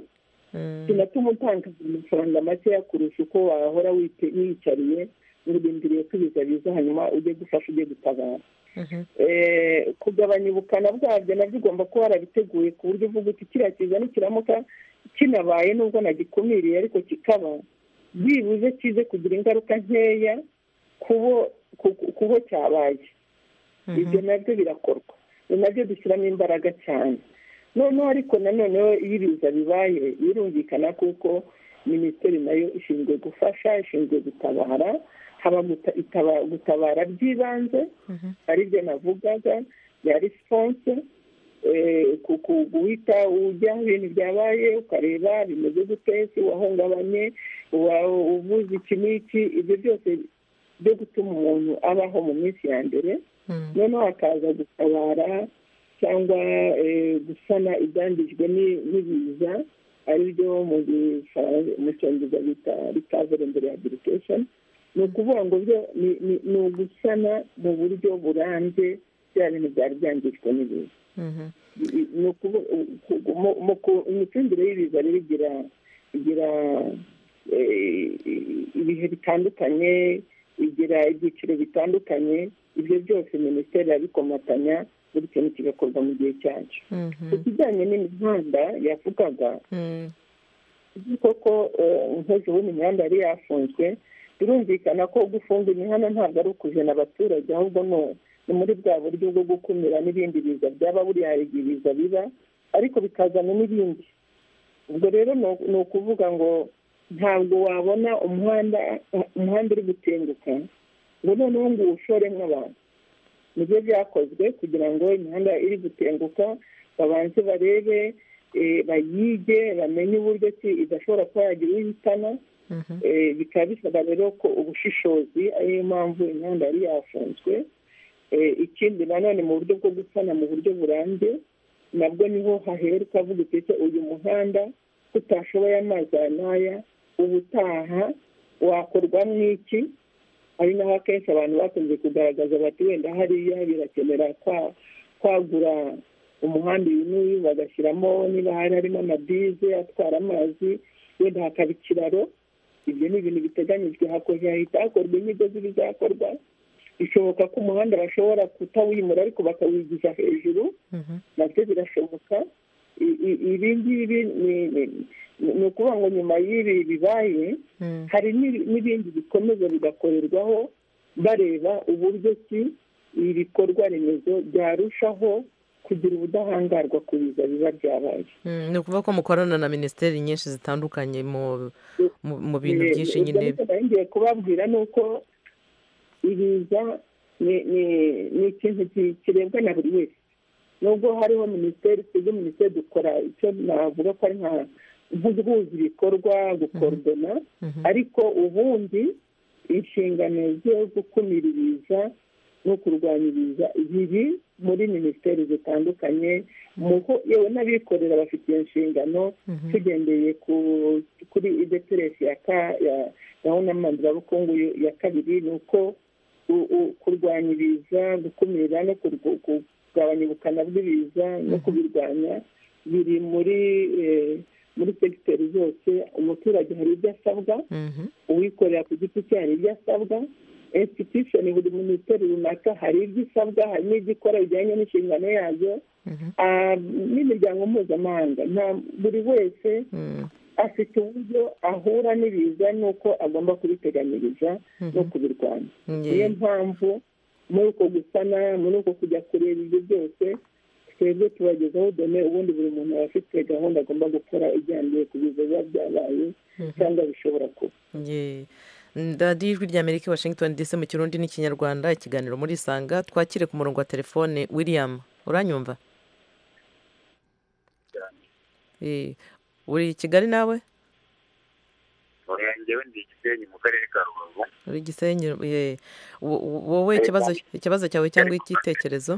kinatuma utanga amafaranga makeya kurusha uko wahora wiyicariye urindiriye ko ibiza biza hanyuma ujye gufasha ujye gutabara kugabanya ubukana bwabyo nabyo ugomba kuba warabiteguye ku buryo uvuga uti kiriya kiza nikiramuka kinabaye nubwo nagikumiriye ariko kikaba byibuze kize kugira ingaruka nkeya ku bo cyabaye ibyo nabyo birakorwa ni nabyo dushyiramo imbaraga cyane noneho ariko nanoneho iyo ibiza bibaye birumvikana kuko minisiteri nayo ishinzwe gufasha ishinzwe gutabara haba gutabara by'ibanze aribyo navugaga bya risiponse guhita ujya ibintu byabaye ukareba bimeze gute se wahungabanye uvuze iki n'iki ibyo byose byo gutuma umuntu abaho mu minsi ya mbere noneho hakaza gutabara cyangwa gusana ibyangijwe n'ibiza aribyo mu cyongereza bita rikavure mbere habilitesheni ni ukuvuga ngo byo ni ugusana mu buryo burambye bya bintu byari byangijwe n'ibiza imicungire y'ibiza rero igira igira ibihe bitandukanye igira ibyiciro bitandukanye ibyo byose minisiteri irabikomatanya buri kintu kigakorwa mu gihe cyacu ku kijyanye n'imihanda yavugaga koko nkoze ubundi imihanda yari yafunzwe birumvikana ko gufunga imihanda ntabwo ari ukujena abaturage ahubwo ni muri bwa buryo bwo gukumira n'ibindi biza byaba buriya hari ibiza biba ariko bikazana n'ibindi ubwo rero ni ukuvuga ngo ntabwo wabona umuhanda umuhanda uri gutenguka ngo noneho ngo uwushoremo abantu nibyo byakozwe kugira ngo imihanda iri gutenguka babanze barebe bayige bamenye uburyo ki idashobora kuba yagira uhitana bikaba bisaba rero ko ubushishozi ariyo mpamvu imihanda yari yafunzwe ikindi nanone mu buryo bwo gusana mu buryo burambye nabwo niho hahera ukavuga uti uyu muhanda utashoboye amazi aya n'aya ubutaha wakorwa n'iki ari naho akenshi abantu bakunze kugaragaza bati wenda hariya birakenera kwagura umuhanda uyu n'uyu bagashyiramo niba hari harimo amabize atwara amazi wenda hakaba ikiraro ibyo ni ibintu biteganyijwe hahita hakorwa inyigo z'ibizakorwa bishoboka ko umuhanda bashobora kutawimura ariko bakawigiza hejuru nabyo birashoboka ibi ngibi ni ukuvuga ngo nyuma y'ibi bibaye hari n'ibindi bikomeza bigakorerwaho bareba uburyo ki ibikorwa remezo byarushaho kugira ubudahangarwa ku biza biba byabaye ni ukuvuga ko mukorana na minisiteri nyinshi zitandukanye mu bintu byinshi nyine ngiye kubabwira ni uko ibiza ni ikintu kirebwa na buri wese nubwo hariho minisiteri twebwe minisiteri dukora icyo navuga ko ari nka guhuza ibikorwa gukorodona ariko ubundi inshingano zo gukumira ibiza no kurwanya ibiza biri muri minisiteri zitandukanye yewe n'abikorera bafite iyo nshingano tugendeye kuri ideteresi ya gahunda mpuzamahanga ya kabiri ni uko kurwanya ibiza gukumira no kugabanya ubukana bw'ibiza no kubirwanya biri muri muri segiteri zose umuturage hari ibyo asabwa uwikorera ku giti cye hari ibyo asabwa insititushoni buri minisiteri runaka hari ibyo isabwa hari n'ibyo ikora bijyanye n'inshingano yazo n'imiryango mpuzamahanga buri wese afite uburyo ahura n'ibiza n'uko agomba kubiteganyiriza no kubirwanya niyo mpamvu muri uko gusana muri uko kujya kureba ibyo byose twebwe tubagezaho dome ubundi buri muntu aba afite gahunda agomba gukora ijyaniye ku biza biba byabaye cyangwa bishobora kuba radiyo ijwi ry'amerika washington dc mu kirundi n'ikinyarwanda ikiganiro muri isanga twakire ku murongo wa telefone william uranyumva uri i kigali nawe ngewe ndi igisenyi mu karere ka rubavu uri igisenyi wowe ikibazo cyawe cyangwa igitekerezo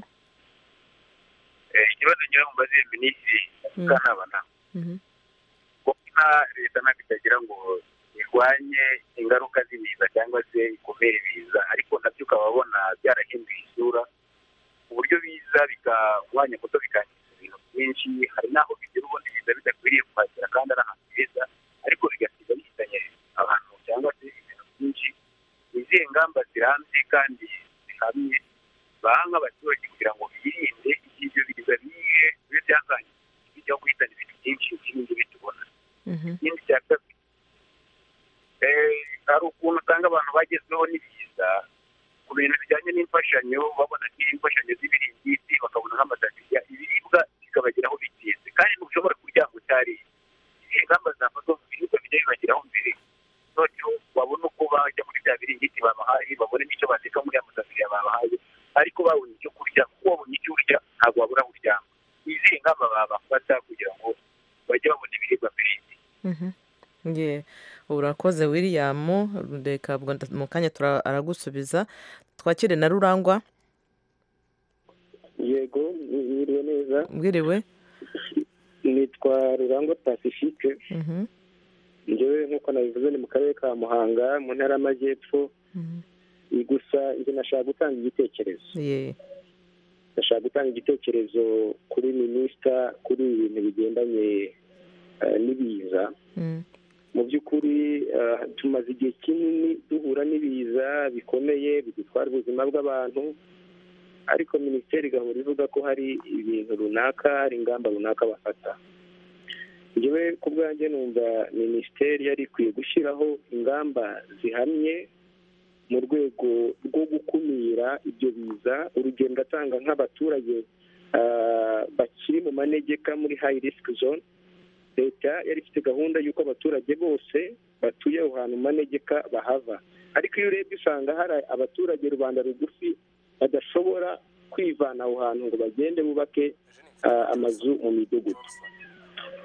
ikibazo ngira ngo mbaze minisitiri kanabana kuko leta ntabwo itagira ngo irwanye ingaruka z'ibiza cyangwa se ikumire ibiza ariko nabyo ukaba ubona byarahinduye isura ku buryo biza bikawanya kuko bikangiza ibintu byinshi hari n'aho bigira ubundi biza bidakwiriye kuhagera kandi ari ahantu heza ariko bigasiga bihitanye abantu cyangwa se ibintu byinshi ni izihe ngamba zirambye kandi zihamye baha nk'abaturage kugira ngo birinde ibyo biza bihe bibe byakangiza bijya guhitana ibintu byinshi n'ibindi bitubona ikindi cya kabiri hari ukuntu usanga abantu bagezweho n'ibiza ku bintu bijyanye n'imfashanyo babona imfashanyo z'ibiringiti bakabona nk'amatagiriya ibiribwa bikabageraho bitinze kandi ntushobora kurya ngo utariye izihe ngamba zafatwa mu biribwa bijya bibageraho mbere noneho babona uko bajya muri bya biringiti babahaye urakoze william reka mu kanya aragusubiza twakire na rurangwa yego mwiriwe neza mwiriwe nitwa rurangwa pacifique ngewe nk'uko nabivuze ni mu karere ka muhanga mu ntara y'amajyepfo gusa njye nashaka gutanga igitekerezo ndashaka gutanga igitekerezo kuri minisita kuri ibi bintu bigendanye n'ibiza mu by'ukuri tumaze igihe kinini duhura n'ibiza bikomeye bidutwara ubuzima bw'abantu ariko minisiteri igahora ivuga ko hari ibintu runaka hari ingamba runaka bafata ngewe ku bwanjye numva minisiteri yari ikwiye gushyiraho ingamba zihamye mu rwego rwo gukumira ibyo biza urugero ndatanga nk'abaturage bakiri mu manegeka muri hayi risiki zone leta yari ifite gahunda y'uko abaturage bose batuye aho hantu mu manegeka bahava ariko iyo urebye usanga hari abaturage rubanda rugufi badashobora kwivana aho hantu ngo bagende bubake amazu mu midugudu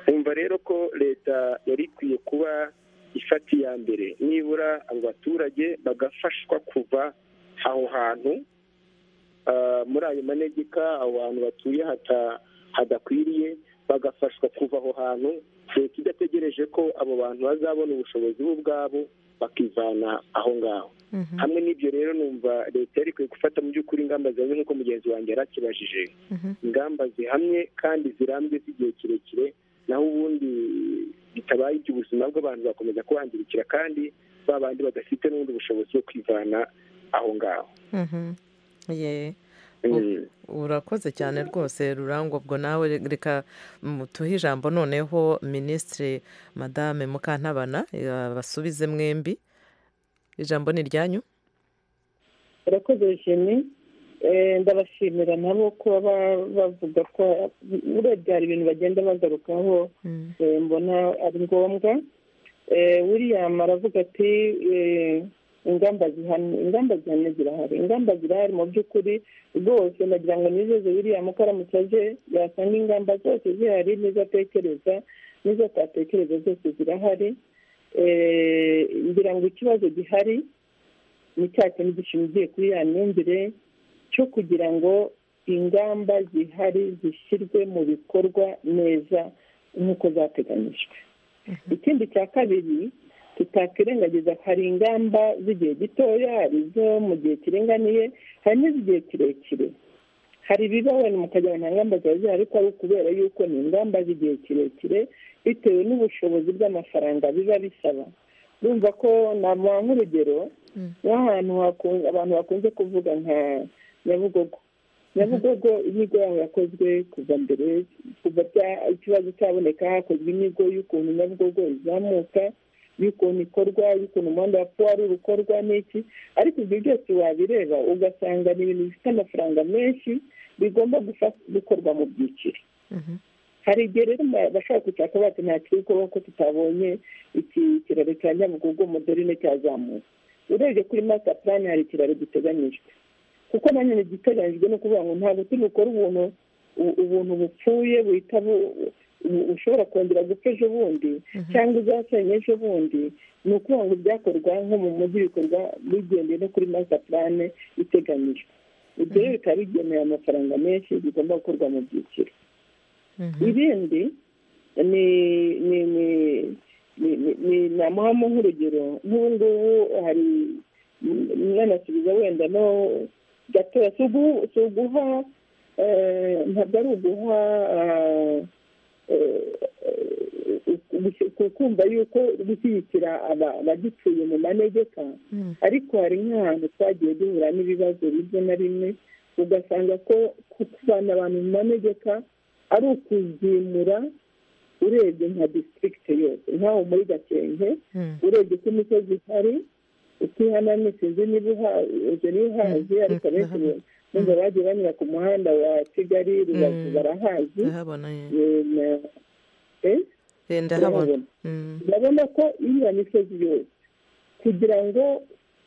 bumva rero ko leta yari ikwiye kuba ifata iya mbere nibura abo baturage bagafashwa kuva aho hantu muri ayo manegeka aho hantu batuye hadakwiriye bagafashwa kuva aho hantu leta idategereje ko abo bantu bazabona ubushobozi bo ubwabo bakivana aho ngaho hamwe n'ibyo rero numva leta yari ikwiye gufata mu by'ukuri ingamba zihamye nk'uko mugenzi wanjye yari akibajije ingamba zihamye kandi zirambye z'igihe kirekire naho ubundi bitabaye iby'ubuzima bw'abantu bakomeza kubangirikira kandi ba bandi badafite n'ubundi bushobozi bwo kwivana aho ngaho urakoze cyane rwose rurangwa ubwo nawe reka mutuhe ijambo noneho minisitiri madame mukantabana basubize mwembi ijambo ni iryanyu urakoze jene ndabashimira nabo kuba bavuga ko urebye hari ibintu bagenda bagarukaho mbona ari ngombwa william aravuga ati ingamba zihamye ingamba zihamye zirahari ingamba zirahari mu by'ukuri rwose nagira ngo nizeze william ko aramutse aje yasanga ingamba zose zihari n'izo atekereza n'izo atatekereza zose zirahari ngira ngo ikibazo gihari ni cya kintu gishingiye kuri ya myumvire cyo kugira ngo ingamba zihari zishyirwe mu bikorwa neza nk'uko zateganyijwe ikindi cya kabiri tutakwirengagiza hari ingamba z'igihe gitoya hari izo mu gihe kiringaniye hari n'iz'igihe kirekire hari ibiba wenda mukagira nta ngamba ziba zihari ariko ari ukubera yuko ni ingamba z'igihe kirekire bitewe n'ubushobozi bw'amafaranga biba bisaba urumva ko namuha nk'urugero nk'ahantu abantu bakunze kuvuga nka nyabugogo nyabugogo inyigo yaho yakozwe kuva mbere kuva ikibazo cyaboneka hakozwe inyigo y'ukuntu nyabugogo izamuka y'ukuntu ikorwa y'ukuntu umuhanda wa puwaruru ukorwa n'iki ariko ibyo byose wabireba ugasanga ni ibintu bifite amafaranga menshi bigomba gukorwa mu byiciro hari igihe rero bashobora kwicara bati nta kiri kubaho ko tutabonye iki kiraro cya nyabugogo muderine cyazamuka urebye kuri masita purani hari ikiraro giteganyijwe kuko nanone igiteganyijwe ni ukuvuga ngo ntabwo turi bukore ubuntu ubuntu bupfuye buhita ushobora kongera gupfa ejo bundi cyangwa izasenye ejo bundi ni ukuvuga ngo ibyakorwa nko mu mujyi bikorwa bigendeye no kuri masita purane iteganyijwe ibyo rero bikaba bigeneye amafaranga menshi bigomba gukorwa mu byiciro ibindi ni ni ni ni namuhamo nk'urugero nk'ubu ngubu hari mwanasubiza wenda no gatoya si uguha ntabwo ari uguha kumva yuko gushyigikira abagituye mu manegeka ariko hari nk'ahantu twagiye duhura n'ibibazo bimwe na bimwe ugasanga ko kuvana abantu mu manegeka ari ukuzimura urebye nka disitirigiti yose nk'aho muri gakenke urebye ko imisozi ihari utihanamye sinzi niba uhazi ariko abenshi nubwo bagiye banyura ku muhanda wa kigali rubavu barahazi ndabona ko iriya misozi yose kugira ngo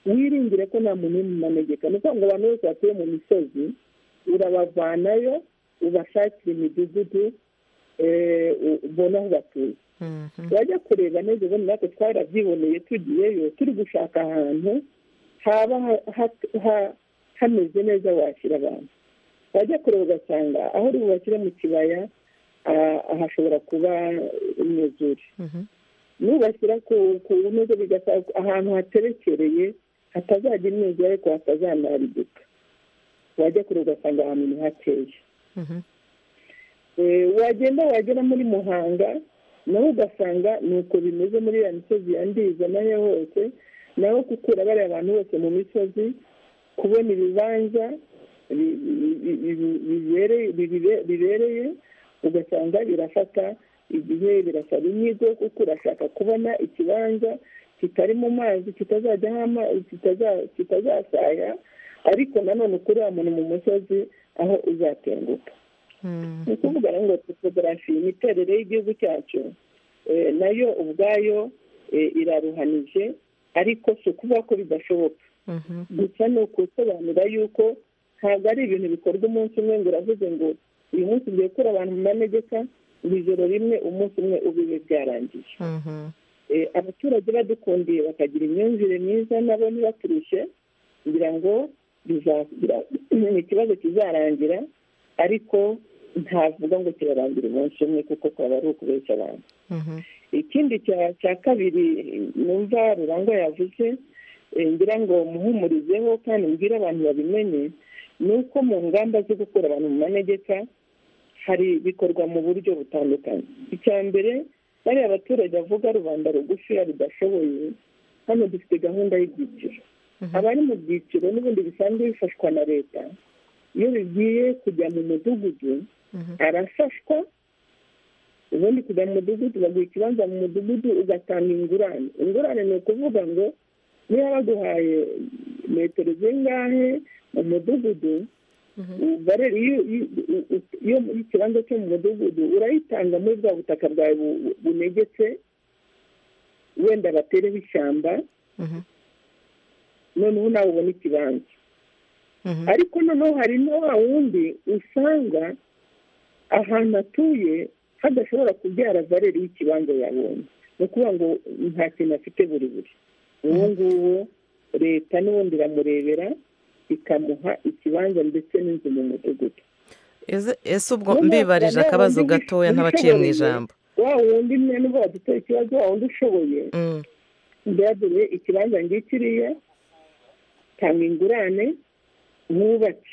wiringire ko nta muntu uri mu manegeka ni ukuvuga ngo abantu bose batuye mu misozi urabavanayo ubashakira imidugudu ubona aho batuye wajya kureba neza ubona natwe twarabyiboneye tugiyeyo turi gushaka ahantu haba hameze neza washyira abantu wajya kureba ugasanga aho uri bubashyire mu kibaya hashobora kuba imyuzure nubashyira ku neza bigasaba ahantu haterekereye hatazajya imyuzure ariko hatazanarigika wajya kure ugasanga ahantu ni hakeye wagenda wagera muri muhanga nawe ugasanga ni uko bimeze muri ya misozi yandiza nayo hose nawe gukura bariya abantu bose mu misozi kubona ibibanza bibereye ugasanga birafata igihe birasaba inyigo kuko urashaka kubona ikibanza kitari mu mazi kitazajyaho amazi kitazasaya ariko nanone ukuri wa muntu mu musozi aho uzatenguka ni ukuvuga ngo topogarafi imiterere y'igihugu cyacu nayo ubwayo iraruhanije ariko si ukuvuga ko bidashoboka gusa ni ukusobanura yuko ntabwo ari ibintu bikorwa umunsi umwe ngo uravuze ngo uyu munsi ugiye gukora abantu mu manegeka ijoro rimwe umunsi umwe ubibe byarangiye abaturage badukundiye bakagira imyumvire myiza nabo ntibaturushye kugira ngo ikibazo kizarangira ariko ntavuga ngo kirarangira umunsi umwe kuko twaba ari ukubeshya abantu ikindi cya kabiri numva rurangwa yavuze ngira ngo muhumurizeho kandi mbwire abantu babimenye ni uko mu ngamba zo gukura abantu mu manegeka hari bikorwa mu buryo butandukanye icya mbere bariya abaturage bavuga rubanda rugufiya rudashoboye hano dufite gahunda y'ibyiciro abari mu byiciro n'ubundi bisanzwe bifashwa na leta iyo bigiye kujya mu mudugudu arafashwa ubundi kujya mu mudugudu baguha ikibanza mu mudugudu ugatanga ingurane ingurane ni ukuvuga ngo niba baguhaye metero zingahe mu mudugudu iyo ikibanza cyo mu mudugudu urayitanga muri bwa butaka bwawe bunegetse wenda batereho ishyamba noneho nawe ubona ikibanza ariko noneho hari na wa wundi usanga ahantu atuye hadashobora kubyara valeri y'ikibanza yabonye ni ukuvuga ngo nta kintu afite buri buri uwo nguwo leta n'ubundi iramurebera ikamuha ikibanza ndetse n'inzu mu mudugudu ese ubwo mbibarije akabazo gatoya ntabaciye mu ijambo wa wundi mwe n'ubwo baduteye ikibazo wa wundi ushoboye mbabure ikibanza ngikiriya tanga ingurane mwubake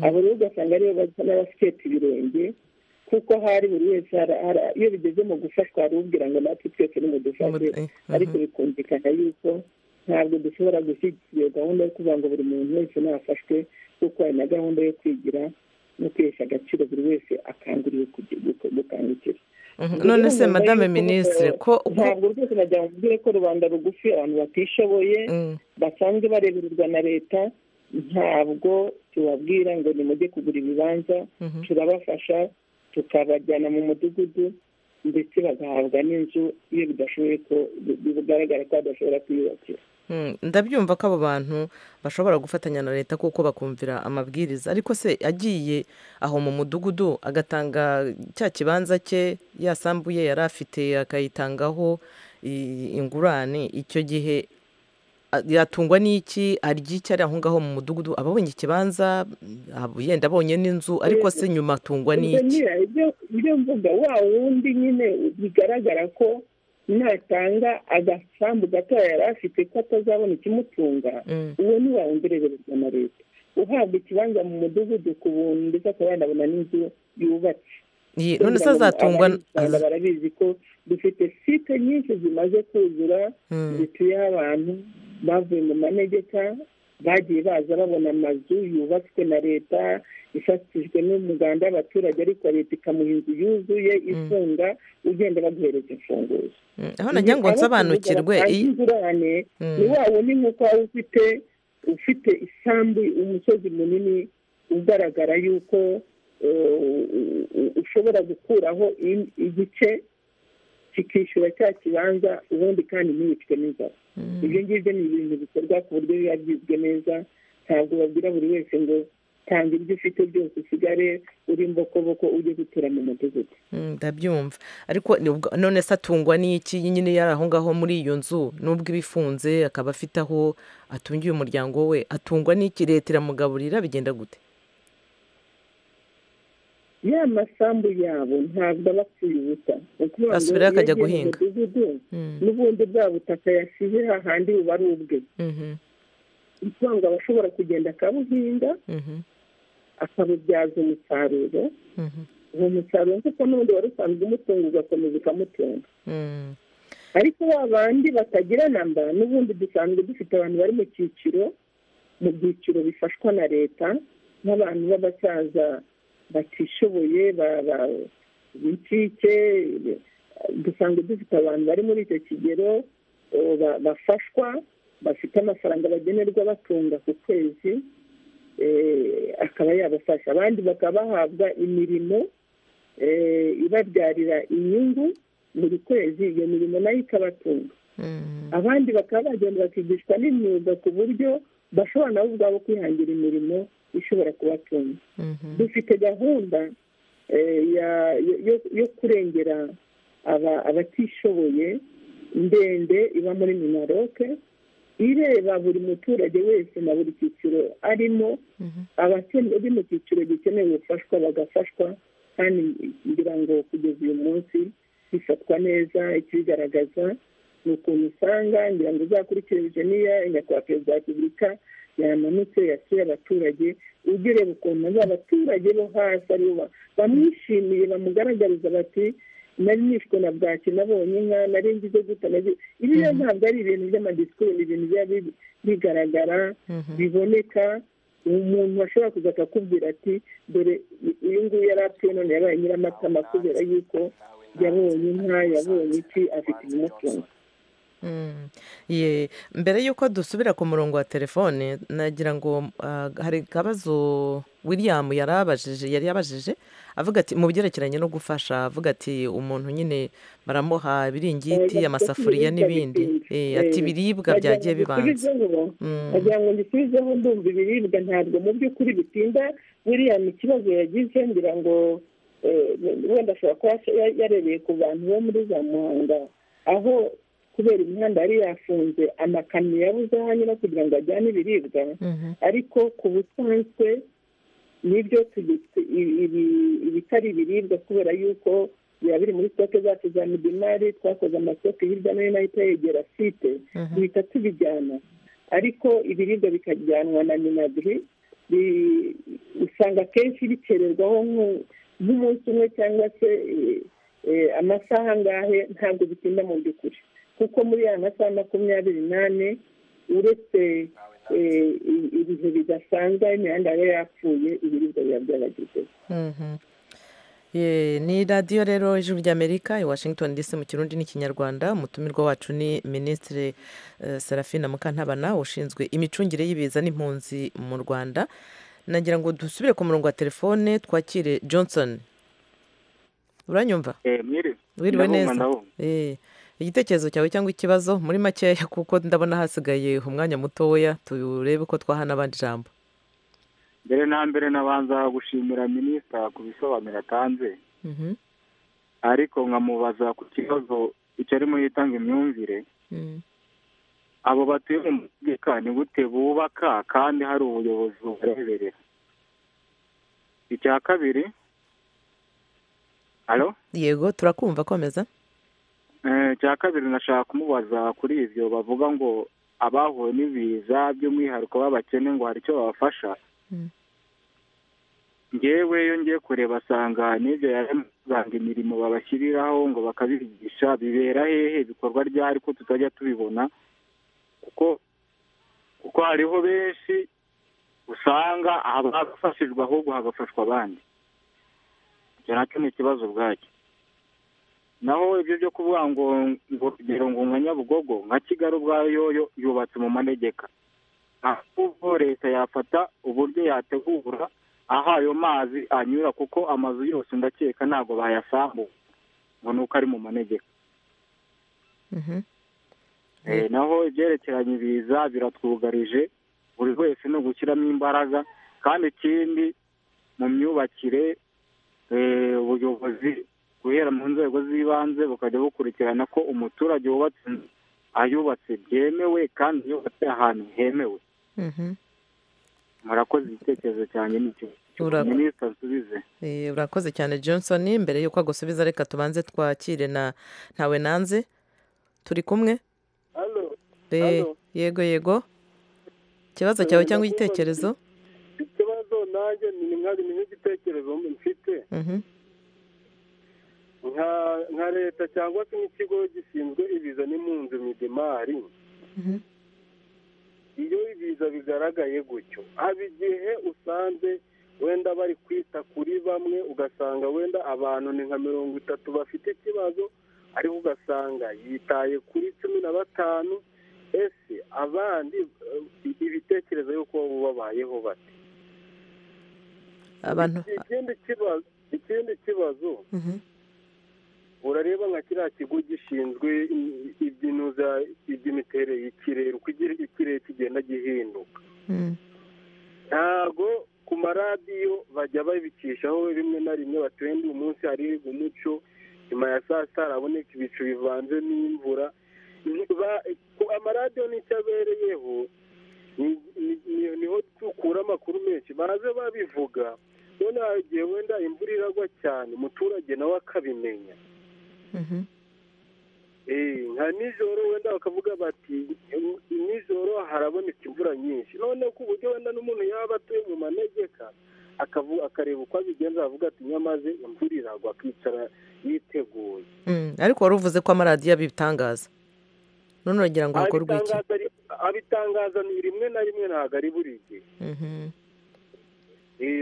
abo rero ugasanga aribo basa n'abafite ibirenge kuko hari buri wese iyo bigeze mu gufashwa hari ubwira ngo natwe twese nimudufashe ariko bikumvikana yuko ntabwo dushobora gushyigikira iyo gahunda yo kuvuga ngo buri muntu wese nafashwe kuko hari na gahunda yo kwigira no kwihesha agaciro buri wese akanguriwe gukangukira none se madame minisitiri ko ntabwo rwose najya mubwire ko rubanda rugufi abantu batishoboye basanzwe barebererwa na leta ntabwo tubabwira ngo nimujye kugura ibibanza turabafasha tukabajyana mu mudugudu ndetse bagahabwa n'inzu iyo bidashoboye ko bigaragara ko badashobora kwiyubakira ndabyumva ko abo bantu bashobora gufatanya na leta kuko bakumvira amabwiriza ariko se agiye aho mu mudugudu agatanga cya kibanza cye yasambuye yari afite akayitangaho ingurane icyo gihe yatungwa n'iki arya iki ari aho ngaho mu mudugudu aba abonye ikibanza yenda abonye n'inzu ariko se nyuma atungwa n'iki ibyo mvuga wa wundi nyine bigaragara ko natanga agasambu gatoya yari afite ko atazabona ikimutunga uwo ni wawungerererezwa na leta uhabwa ikibanza mu mudugudu ku buntu ndetse akaba yanabona n'inzu yubatse none se azatungwa barabizi ko dufite site nyinshi zimaze kuzura zituyeho abantu bavuye mu manegeka bagiye baza babona amazu yubatswe na leta ifatishijwe n'umuganda w'abaturage ariko leta ikamuha inzu yuzuye ifunga ugenda baguhereza imfunguzo aho nagira ngo nsobanukirwe ingurane ni wa wundi nk'uko waba ufite ufite isambu umusozi munini ugaragara yuko ushobora gukuraho igice kikishyura cya kibanza ubundi kandi ntibicwe n'inzara ibyo ngibyo ni ibintu bikorwa ku buryo biba byizwe neza ntabwo babwira buri wese ngo tanga ibyo ufite byose usigare uri mbokoboko ujye gutura mu mudugudu ndabyumva ariko none se atungwa n'iki nyine yari aho ngaho muri iyo nzu nubwo iba ifunze akaba afite aho atungiye umuryango we atungwa n'iki leta iramugaburira bigenda gute ya masambu yabo ntabwo aba apfuye ubusa asubirayo akajya guhinga n'ubundi bwa butaka yasize hahandi buba ari ubwe ukuvuga ngo aba ashobora kugenda akabuhinga akabubyaza umusaruro uwo musaruro kuko n'ubundi wari usanzwe umutunga ugakomeza ukamutunga ariko ba bandi batagira namba n'ubundi dusanzwe dufite abantu bari mu cyiciro mu byiciro bifashwa na leta nk'abantu b'abasaza batishoboye b'incike dusanzwe dufite abantu bari muri icyo kigero bafashwa bafite amafaranga bagenerwa batunga ku kwezi akaba yabafasha abandi bakaba bahabwa imirimo ibabyarira inyungu buri kwezi iyo mirimo nayo ikabatunga abandi bakaba bagenda bakigishwa n'imyuga ku buryo bashobora nabo ubwabo kwihangira imirimo ishobora kubatunga dufite gahunda yo kurengera abatishoboye ndende iba muri minaroke ireba buri muturage wese na buri cyiciro arimo abari mu cyiciro gikeneye ubufashwa bagafashwa kandi ngira ngo kugeza uyu munsi bifatwa neza ikibigaragaza ni ukuntu usanga ngira ngo uzakurikirije niya nyakubahwa perezida wa repubulika yamanutse yasuye abaturage ujya ureba ukuntu abaturage bo hasi aribo bamwishimiye bamugaragariza bati nari nishwe na bwaki nabonye inka nari ngize guta ibi ntabwo ari ibintu by'amadisikuru ni ibintu biba bigaragara biboneka umuntu ashobora kuza akakubwira ati dore uyu nguyu yari apfuye none yabaye nyiramatama kubera yuko yabonye inka yabonye iki afite ibimutunga mbere y'uko dusubira ku murongo wa telefone nagira ngo hari akabazo william yari abajije yari yabajije avuga ati mu byerekeranye no gufasha avuga ati umuntu nyine baramuha ibiringiti amasafuriya n'ibindi ati ibiribwa byagiye bibanza agira ngo mbisubizeho ndumva ibiribwa ntabwo mu by'ukuri bitinda william ikibazo yagize ngira ngo wenda ashobora kuba yarebeye ku bantu bo muri za muhanga aho kubera imihanda yari yafunze amakamyo yabuze aho anyura kugira ngo ajyane ibiribwa ariko ku busanzwe nibyo ibitari ibiribwa kubera yuko biba biri muri sitoke zacu za midimari twakoze amasitoke hirya no hino ahita yegera site duhita tubijyana ariko ibiribwa bikajyanwa na minagiri usanga akenshi bikererwaho nk'umunsi umwe cyangwa se amasaha angahe ntabwo bitinda mu by'ukuri kuko muri ya masaha makumyabiri n'ane uretse ibihe bidasanzwe imihanda yaba yapfuye ibiribwa biba byaragezeho ni radiyo rero ijuru ry'amerika i washington dc mu kirundi n'ikinyarwanda umutumirwa wacu ni minisitiri serafine mukantabana ushinzwe imicungire y'ibiza n'impunzi mu rwanda nagira ngo dusubire ku murongo wa telefone twakire johnson uranyumva wiriwe neza igitekerezo cyawe cyangwa ikibazo muri makeya kuko ndabona hasigaye umwanya mutoya turebe ko twaha n'abandi ijambo mbere na mbere nabanza gushimira minisita ku bisobanuro atanze ariko nkamubaza ku kibazo icyo arimo yitanga imyumvire abo batuye mu mutegeka ni gute bubaka kandi hari ubuyobozi bubareberera icya kabiri yego turakumva komeza cya kabiri nashaka kumubaza kuri ibyo bavuga ngo abahuye n'ibiza by'umwihariko b'abakene ngo hari icyo babafasha ngewe iyo ngiye kureba asanga n'ibyo yarasanga imirimo babashyiriraho ngo bakabigisha bibera hehe ibikorwa ryari ko tutajya tubibona kuko kuko hariho benshi usanga abafashijwe ahubwo hagafashwa abandi icyo nacyo ni ikibazo ubwacyo naho ibyo byo kuvuga ngo urugero ngo nka nyabugogo nka kigali ubwayo yubatse mu manegeka ahubwo leta yafata uburyo yategura aho ayo mazi anyura kuko amazu yose ndakeka ntabwo bayasambuye ngo ni uko ari mu manegeka naho ibyerekeranye ibiza biratwugarije buri wese ni ugushyiramo imbaraga kandi ikindi mu myubakire ubuyobozi guhera mu nzego z'ibanze bukajya bukurikirana ko umuturage wubatse ayubatse byemewe kandi yubatse ahantu hemewe murakoze igitekerezo cyane n'icyo minisita nsubize urakoze cyane johnson mbere y'uko agusubiza reka tubanze twakire na ntawe nanze turi kumwe yego yego ikibazo cyawe cyangwa igitekerezo ikibazo nanjye ni mwarimu nk'igitekerezo mfite nka leta cyangwa se nk'ikigo gishinzwe ibiza n'impunzi mu idimari iyo ibiza bigaragaye gutyo haba igihe usanze wenda bari kwita kuri bamwe ugasanga wenda abantu ni nka mirongo itatu bafite ikibazo ariko ugasanga yitaye kuri cumi na batanu ese abandi ibitekerezo y'uko babayeho bate ikindi kibazo urareba nka kiriya kigo gishinzwe ibyinuza iby'imiterere y'ikirere uko ikirere kigenda gihinduka ntabwo ku maradiyo bajya babicishaho rimwe na rimwe batwende uyu munsi hariga umuco nyuma ya saa sita haraboneka ibicu bivanze n'imvura amaradiyo nicyo abereyeho niho dukura amakuru menshi baze babivuga noneho hari igihe wenda imvura iragwa cyane umuturage nawe akabimenya nka nijoro wenda bakavuga bati nijoro haraboneka imvura nyinshi noneho ku buryo wenda n'umuntu yaba atuye mu manegeka akareba uko abigenza aravuga ati nyamaze imvura iragwa akicara yiteguye ariko wari uvuze ko amaradiyo abitangaza none uragira ngo hakorwe iki abitangaza ni rimwe na rimwe ntabwo ari buri gihe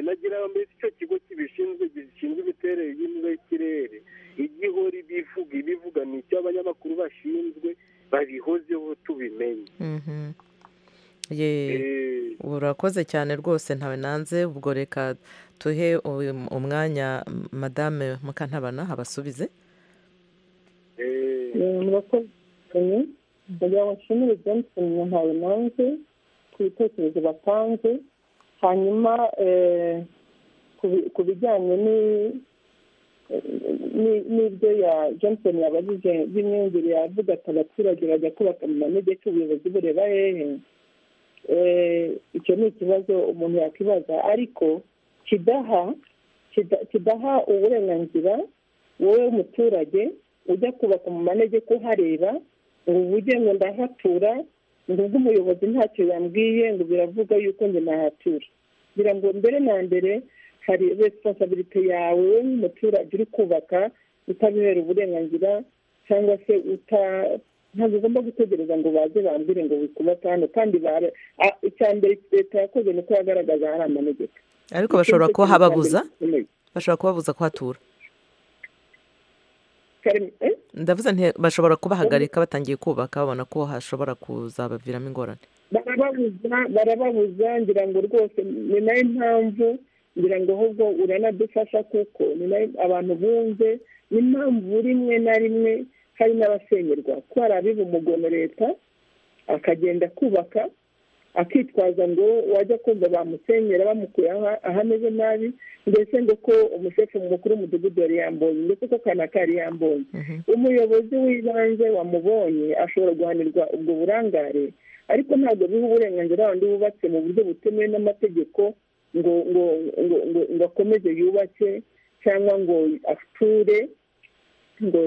nagira ngo mbese icyo kigo kibishinzwe gishinzwe imiterere y'imvura y'ikirere igihora ibivuga ibivuga ni icyo abanyamakuru bashinzwe babihozeho tubimenye urakoze cyane rwose ntawe nanze ubwo reka tuhe umwanya madame mukantabana abasubize murakoze cyane kugira ngo nshimire jameson ntawe nanze ku bitekerezo batanze hanyuma ku bijyanye n'ibyo ya johnson yabajije by'imyumvire yavuga ati abaturage bajya kubaka mu manegeka ubuyobozi bureba hehe icyo ni ikibazo umuntu yakwibaza ariko kidaha kidaha uburenganzira wowe umuturage ujya kubaka mu manegeka uhareba ngo ujye ngo ndahatura ngo ubwo umuyobozi ntacyo yambwiye ngo biravuga yuko njye nahatura kugira ngo mbere na mbere hari resiponsabirite yawe wowe nk'umuturage uri kubaka utabihera uburenganzira cyangwa se uta ntabwo ugomba gutegereza ngo baze bambwire ngo wikubaka hano kandi icya mbere leta yakoze ni uko yagaragaza hari amanegeka ariko bashobora kuba hababuza bashobora kubabuza kuhatura ndavuze nti bashobora kubahagarika batangiye kubaka babona ko hashobora kuzabaviramo ingorane barababuza barababuza ngira ngo rwose ni nayo mpamvu ngira ngo ahubwo uranadufasha kuko ni nayo abantu bumve ni impamvu rimwe na rimwe hari n'abasenyerwa ko hari abiba umugono leta akagenda kubaka akitwaza ngo wajya kumva bamusenyera bamukuye aho ameze nabi ndetse ngo ko umushefu mukuru w'umudugudu yari yambonye ndetse ko kanaka yari yambonye umuyobozi w'ibanze wamubonye ashobora guhanirwa ubwo burangare ariko ntabwo biha uburenganzira wundi wubatse mu buryo butemewe n'amategeko ngo ngo ngo ngo akomeze yubake cyangwa ngo ature ngo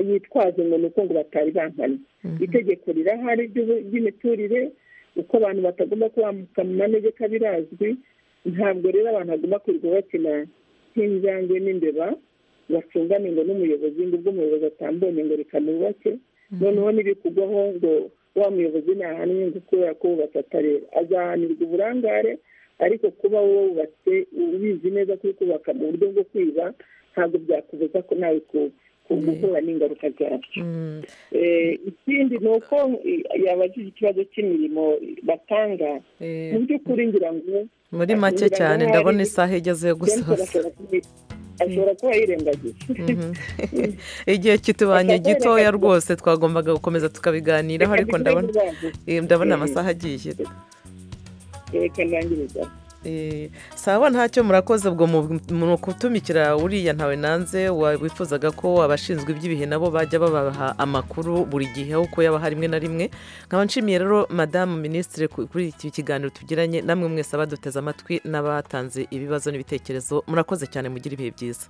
yitwaze ngo ni uko ngo batari bankana itegeko rirahari ry'imiturire uko abantu batagomba kwambuka mu manegeka birazwi ntabwo rero abantu bagomba kwirirwa bakina nk'injangwe n'imbeba bacungane ngo n'umuyobozi ngo ubwo umuyobozi atambonye ngo reka mubake noneho n'ibikugwaho ngo wa muyobozi ntahanwe ngo kubera ko wubatse atareba azahanirwa uburangare ariko kuba wubatse ubizi neza ko kubaka mu buryo bwo kwiba ntabwo byakubuza ko nawe kuba guhura n'ingaruka zabyo ikindi ni uko yabajije ikibazo cy'imirimo batanga mu by'ukuri ngira ngo muri make cyane ndabona isaha igeze yo gusoza ashobora kuba yirengagije igihe kitubanye gitoya rwose twagombaga gukomeza tukabiganiraho ariko ndabona amasaha agiye reka ndangiriza sawa ntacyo murakoze ubwo mu kutumikira uriya ntawe nanze wifuzaga ko abashinzwe iby'ibihe nabo bajya babaha amakuru buri gihe uko yaba hari rimwe na rimwe nkaba nshimiye rero madamu minisitiri kuri iki kiganiro tugiranye namwe mwese abaduteze amatwi n'abatanze ibibazo n'ibitekerezo murakoze cyane mugire ibihe byiza